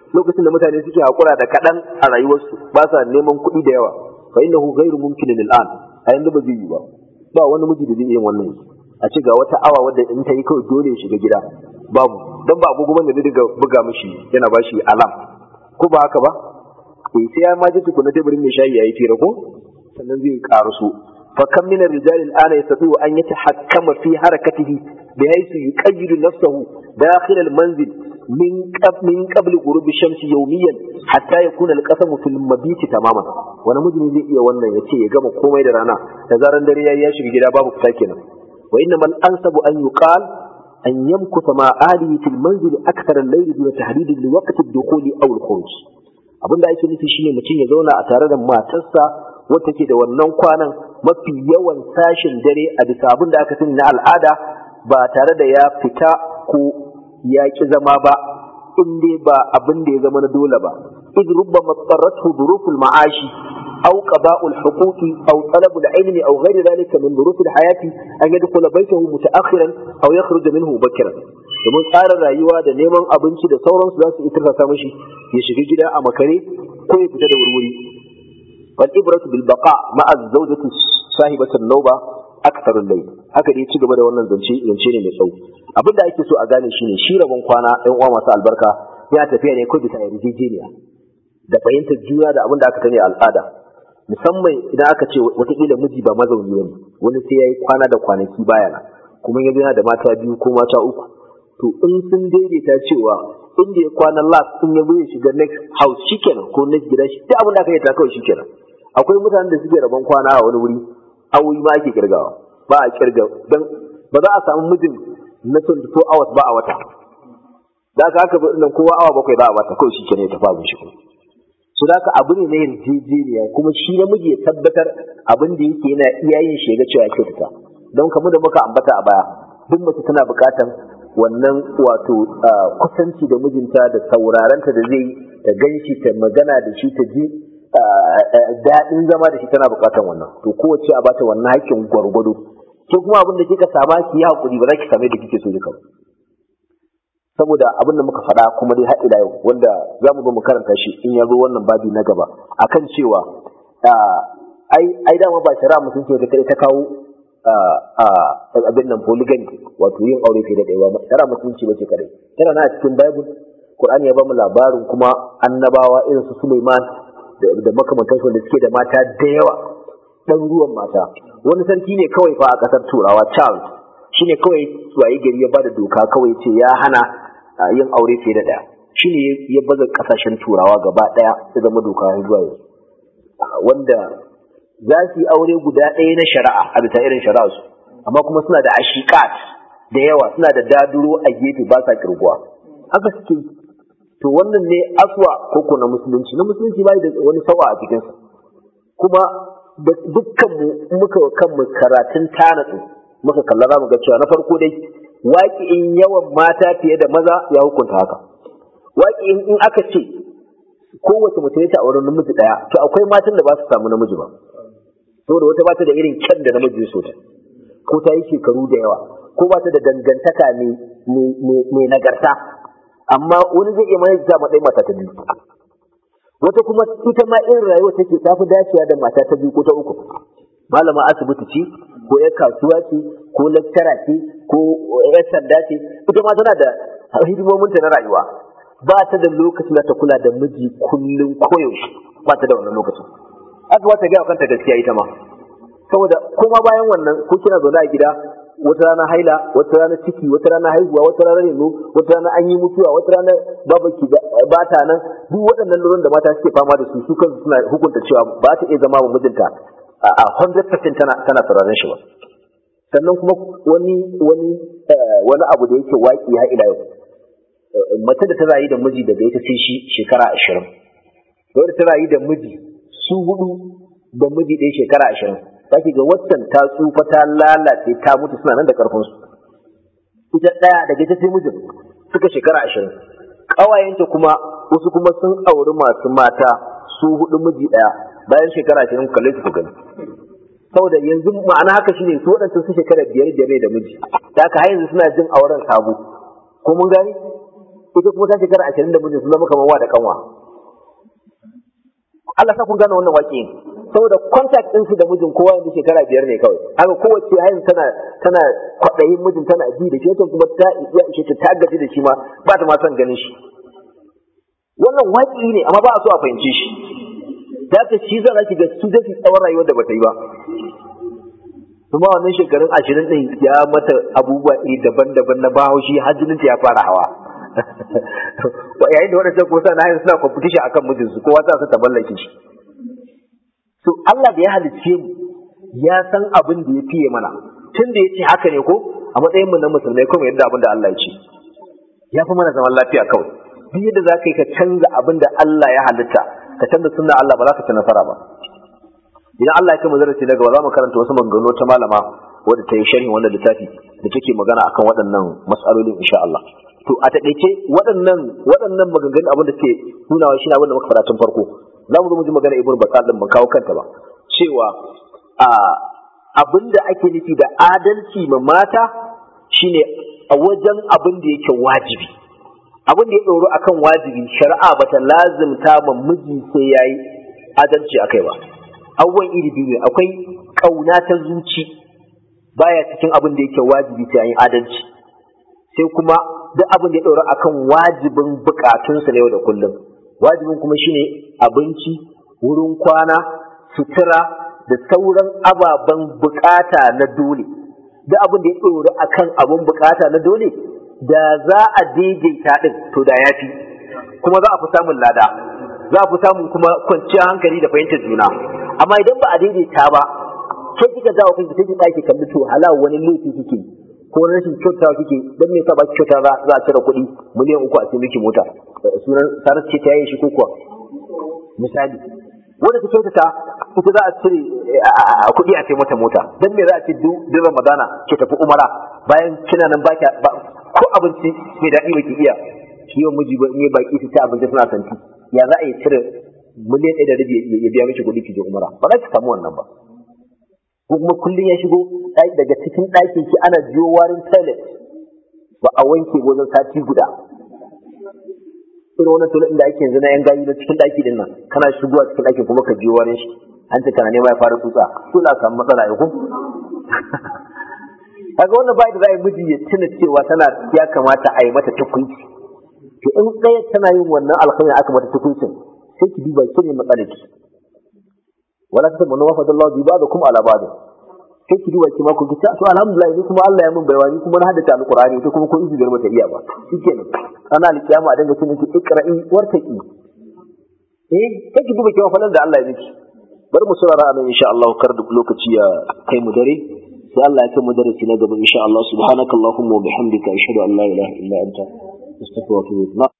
Speaker 1: lokacin da mutane suke hakura da kaɗan a rayuwarsu ba sa neman kuɗi da yawa fa innahu ghairu mumkinin al'an a yanzu ba zai yi ba ba wani miji da zai iya wannan yanzu a ce ga wata awa wadda in ta yi kawai dole ya shiga gida babu dan ba agogo bane da dinga buga mishi yana ba shi alam ko ba haka ba eh sai ya maji tukuna teburin mai shayi yayi fira ko sannan zai karasu fa kam min ar-rijali al-ana yastati'u an yatahakkama fi harakatihi bihaythu yuqayyidu nafsahu dakhil al-manzil min qab min qabl ghurub ash-shamsi yawmiyan hatta yakuna al-qasamu fil mabiti tamaman wani miji zai iya wannan yace ya gama komai da rana da zaran dare yayi ya shiga gida babu fita kenan wa innama al-ansabu an yuqal an yamkuta ma alihi fil manzil akthar al-layl duna tahdid li waqti ad-dukhul aw al-khuruj abinda ake nufi shine mutum ya zauna a tare da matarsa wata ke da wannan kwanan mafi yawan sashin dare a bisa abin da aka sani na al'ada ba tare da ya fita ko ya ki zama ba in dai ba abin da ya zama na dole ba id rubbama tsarratu duruful ma'ashi aw qada'ul huquqi aw talabul ilmi aw ghayr dhalika min durufil hayati an yadkhula baytahu mutaakhiran aw yakhruj minhu mubakkiran domin tsarin rayuwa da neman abinci da sauransu za su itirsa mishi ya shiga gida a makare ko ya fita da wurwuri wal ibratu bil baqa ma'a zawjati sahibati an-nawba akthar al-layl haka dai ci gaba da wannan zance zance ne mai tsawo abin da ake so a gane shine shi rabon kwana ɗan uwa masu albarka ya tafiya ne ko bisa yarjejeniya da fahimtar juna da abin da aka sani al'ada musamman idan aka ce watakila miji ba mazauni ne wani sai ya yi kwana da kwanaki baya na kuma ya yana da mata biyu ko mata uku to in sun daidaita cewa inda ya kwana last in ya ya shiga next house shikenan ko next gida shi duk abin da aka yi ta kawai shikenan akwai mutanen da suke rabon kwana a wani wuri awoyi ma ake kirgawa ba a kirga dan ba za a samu mijin na 24 hours ba a wata da aka haka nan kowa awa bakwai ba a wata kawai shikenan ya tafi abin shi kuma su da ka abu ne na yarjejeniya kuma shi namiji ya tabbatar abin da yake yana iya yin shi ga cewa kyautata don kamar da muka ambata a baya duk mace tana buƙatar wannan wato kusanci da mijinta da saurarenta da zai ta ganshi ta magana da shi ta ji daɗin zama da shi tana buƙatar wannan to kowace a bata wannan haƙƙin gwargwado ke kuma abin da kika sama ki yi haƙuri ba za ki same da kike so duka saboda abin da muka faɗa kuma dai haɗi da yau wanda za mu zo mu karanta shi in ya zo wannan babi na gaba akan cewa ai ai dama ba shari'a mutunci ta kai ta kawo abin nan polygamy wato yin aure fiye da ɗaya ba shari'a mutunci ba ce kadai tana na cikin bible qur'ani ya ba mu labarin kuma annabawa irin su Suleiman da makamantansu da suke da mata da yawa ɗaruruwan mata wani sarki ne kawai fa a ƙasar turawa Charles shine kawai waye gari ya bada doka kawai ce ya hana yin aure fiye da ɗaya shine ya baza ƙasashen turawa gaba ɗaya ya zama doka har zuwa yanzu wanda za su yi aure guda ɗaya na shari'a a bisa irin shari'a su amma kuma suna da ashikat da yawa suna da daduro a gefe ba sa kirguwa haka suke to wannan ne aswa koko na musulunci na musulunci bai da wani sawa a cikinsa kuma da dukkan mu muka kanmu karatun tanatsu muka kalla za mu ga cewa na farko dai waƙi in yawan mata fiye da maza ya hukunta haka waƙi in aka ce kowace mace ta auren namiji ɗaya to akwai matan da ba su samu namiji ba saboda wata ba ta da irin kyan da namiji so ta ko ta yi shekaru da yawa ko ba ta da dangantaka mai nagarta amma wani zai iya mai ta matsayin mata ta biyu wata kuma ita ma irin rayuwa take ta fi dacewa da mata ta biyu ko ta uku malama asibiti ce ko yar kasuwa ce ko laktara ce ko yar sanda ce ita ma tana da hidimominta na rayuwa ba ta da lokacin da ta kula da miji kullum koyaushe ba ta da wannan lokacin aka wata gaya kanta gaskiya ita ma saboda kuma bayan wannan ko kina zaune a gida wata rana haila wata rana ciki wata rana haihuwa wata rana reno wata rana an yi mutuwa wata rana babaki ba ta nan duk waɗannan lurin da mata suke fama da su su kansu suna hukunta cewa ba ta iya zama wa mijinta a 100% tana tana sauraron shi ba sannan kuma wani wani wani abu da yake waki har ila yau mace da ta rayu da miji daga ita sai shi shekara ashirin da ta rayu da miji su hudu da miji ɗaya shekara ashirin zaki ga waccan ta tsufa ta lalace ta mutu suna nan da karfin su ita ɗaya daga ita sai mijin suka shekara ashirin ƙawayenta kuma wasu kuma sun auri masu mata su hudu miji ɗaya bayan shekara ashirin kalle su gani saboda yanzu ma'ana haka shine su waɗancan su shekara biyar biyar ne da miji da haka har yanzu suna jin auren sabo ko mun gani ita kuma ta shekara ashirin da mijin sun zama kamar wa da kanwa Allah sa kun gane wannan waƙe saboda contact ɗinsu da mijin kowa yanzu shekara biyar ne kawai haka kowace hayin tana tana kwaɗayin mijin tana ji da shi wata kuma ta iya ishe ta ta gaji da shi ma ba ta ma son ganin shi wannan waƙi ne amma ba a so a fahimci shi da ta shi zan ki ga su da su tsawon rayuwar da bata yi ba kuma wannan shekarun ashirin ɗin ya mata abubuwa iri daban-daban na bahaushi har jininta ya fara hawa yayin da waɗancan kuma sa na suna competition akan mijinsu kowa ta ta mallake shi so Allah da ya halicce mu ya san abin da ya fiye mana tun da ya ce haka ne ko a matsayin mu na musulmai kuma yadda abin da Allah ya ce ya fi mana zaman lafiya kawai duk yadda za ka yi ka canza abin da Allah ya halitta ka canza sunna Allah ba za ka ci nasara ba idan Allah ya kai mu darasi na gaba za mu karanta wasu maganganu ta malama wadda ta yi sharhin wannan littafi da take magana akan waɗannan mas'alolin insha Allah to a taƙaice waɗannan waɗannan maganganun abin da ke nunawa shi ne abin da muka faɗa tun farko za mu zo mu ji magana ibn bakar din ban kawo kanta ba cewa a abin da ake nufi da adalci ma mata shine a wajen abin da yake wajibi abin da ya ɗoro akan wajibi shari'a bata lazimta ma miji sai yayi adalci akai ba abubuwan iri biyu ne akwai ƙauna ta zuci baya cikin abin da yake wajibi sai an yi adalci sai kuma duk abin da ya ɗora akan wajibin bukatunsa na yau da kullum wajibin kuma shine abinci wurin kwana sutura da sauran ababen bukata na dole duk abin da ya ɗora akan abin bukata na dole da za a daidaita ɗin to da yafi kuma za a fi samun lada za a fi samun kuma kwanciyar hankali da fahimtar juna amma idan ba a daidaita ba ke kika jawo kanki sai ki ɗaki kalli to halal wani laifi kike ko rashin kyautawa kike dan me yasa ba ki kyauta za a cire kuɗi miliyan uku a cikin miki mota sunan sarar ce ta yi shi ko kuwa misali wanda ta kyautata ita za a cire kuɗi a ce mata mota dan me za a ce duk ramadana ke tafi umara bayan kina nan ba ko abinci mai daɗi ba ki iya kiwon miji ba ne baki su ta abinci suna santi ya za a yi cire miliyan ɗaya da rabi ya biya miki kuɗi ki je umara ba za ki samu wannan ba ko kuma kullum ya shigo daga cikin ɗakin ki ana jiyo warin toilet ba a wanke wajen sati guda irin wannan toilet da ake yanzu na yan gayu na cikin ɗaki din nan kana shigowa cikin ɗakin kuma ka jiyo warin shi an ce kana nema ya fara tsutsa to na samu matsala ya kun kaga wannan bai da za a yi miji ya tuna cewa tana ya kamata a yi mata tukunci to in ɗaya tana yin wannan alkhairin aka mata tukuncin sai ki duba ki ne matsalar ki wala ta tabbana wa fadallahu bi ba'dakum ala ba'd sai ki duba ki ma ku ta to alhamdulillah ni kuma Allah ya mun baiwa ni kuma na haddace alqur'ani ita kuma ko izi biyar bata iya ba shikenan ana alkiyama a dinga cin ki ikra'i wartaki eh sai ki duba ki falan da Allah ya miki bari mu saurara anan insha Allah kar duk lokaci ya kai mu dare sai Allah ya kai mu darasi na gaba insha Allah subhanakallahumma wa bihamdika ashhadu an la ilaha illa anta astaghfiruka wa atubu ilaik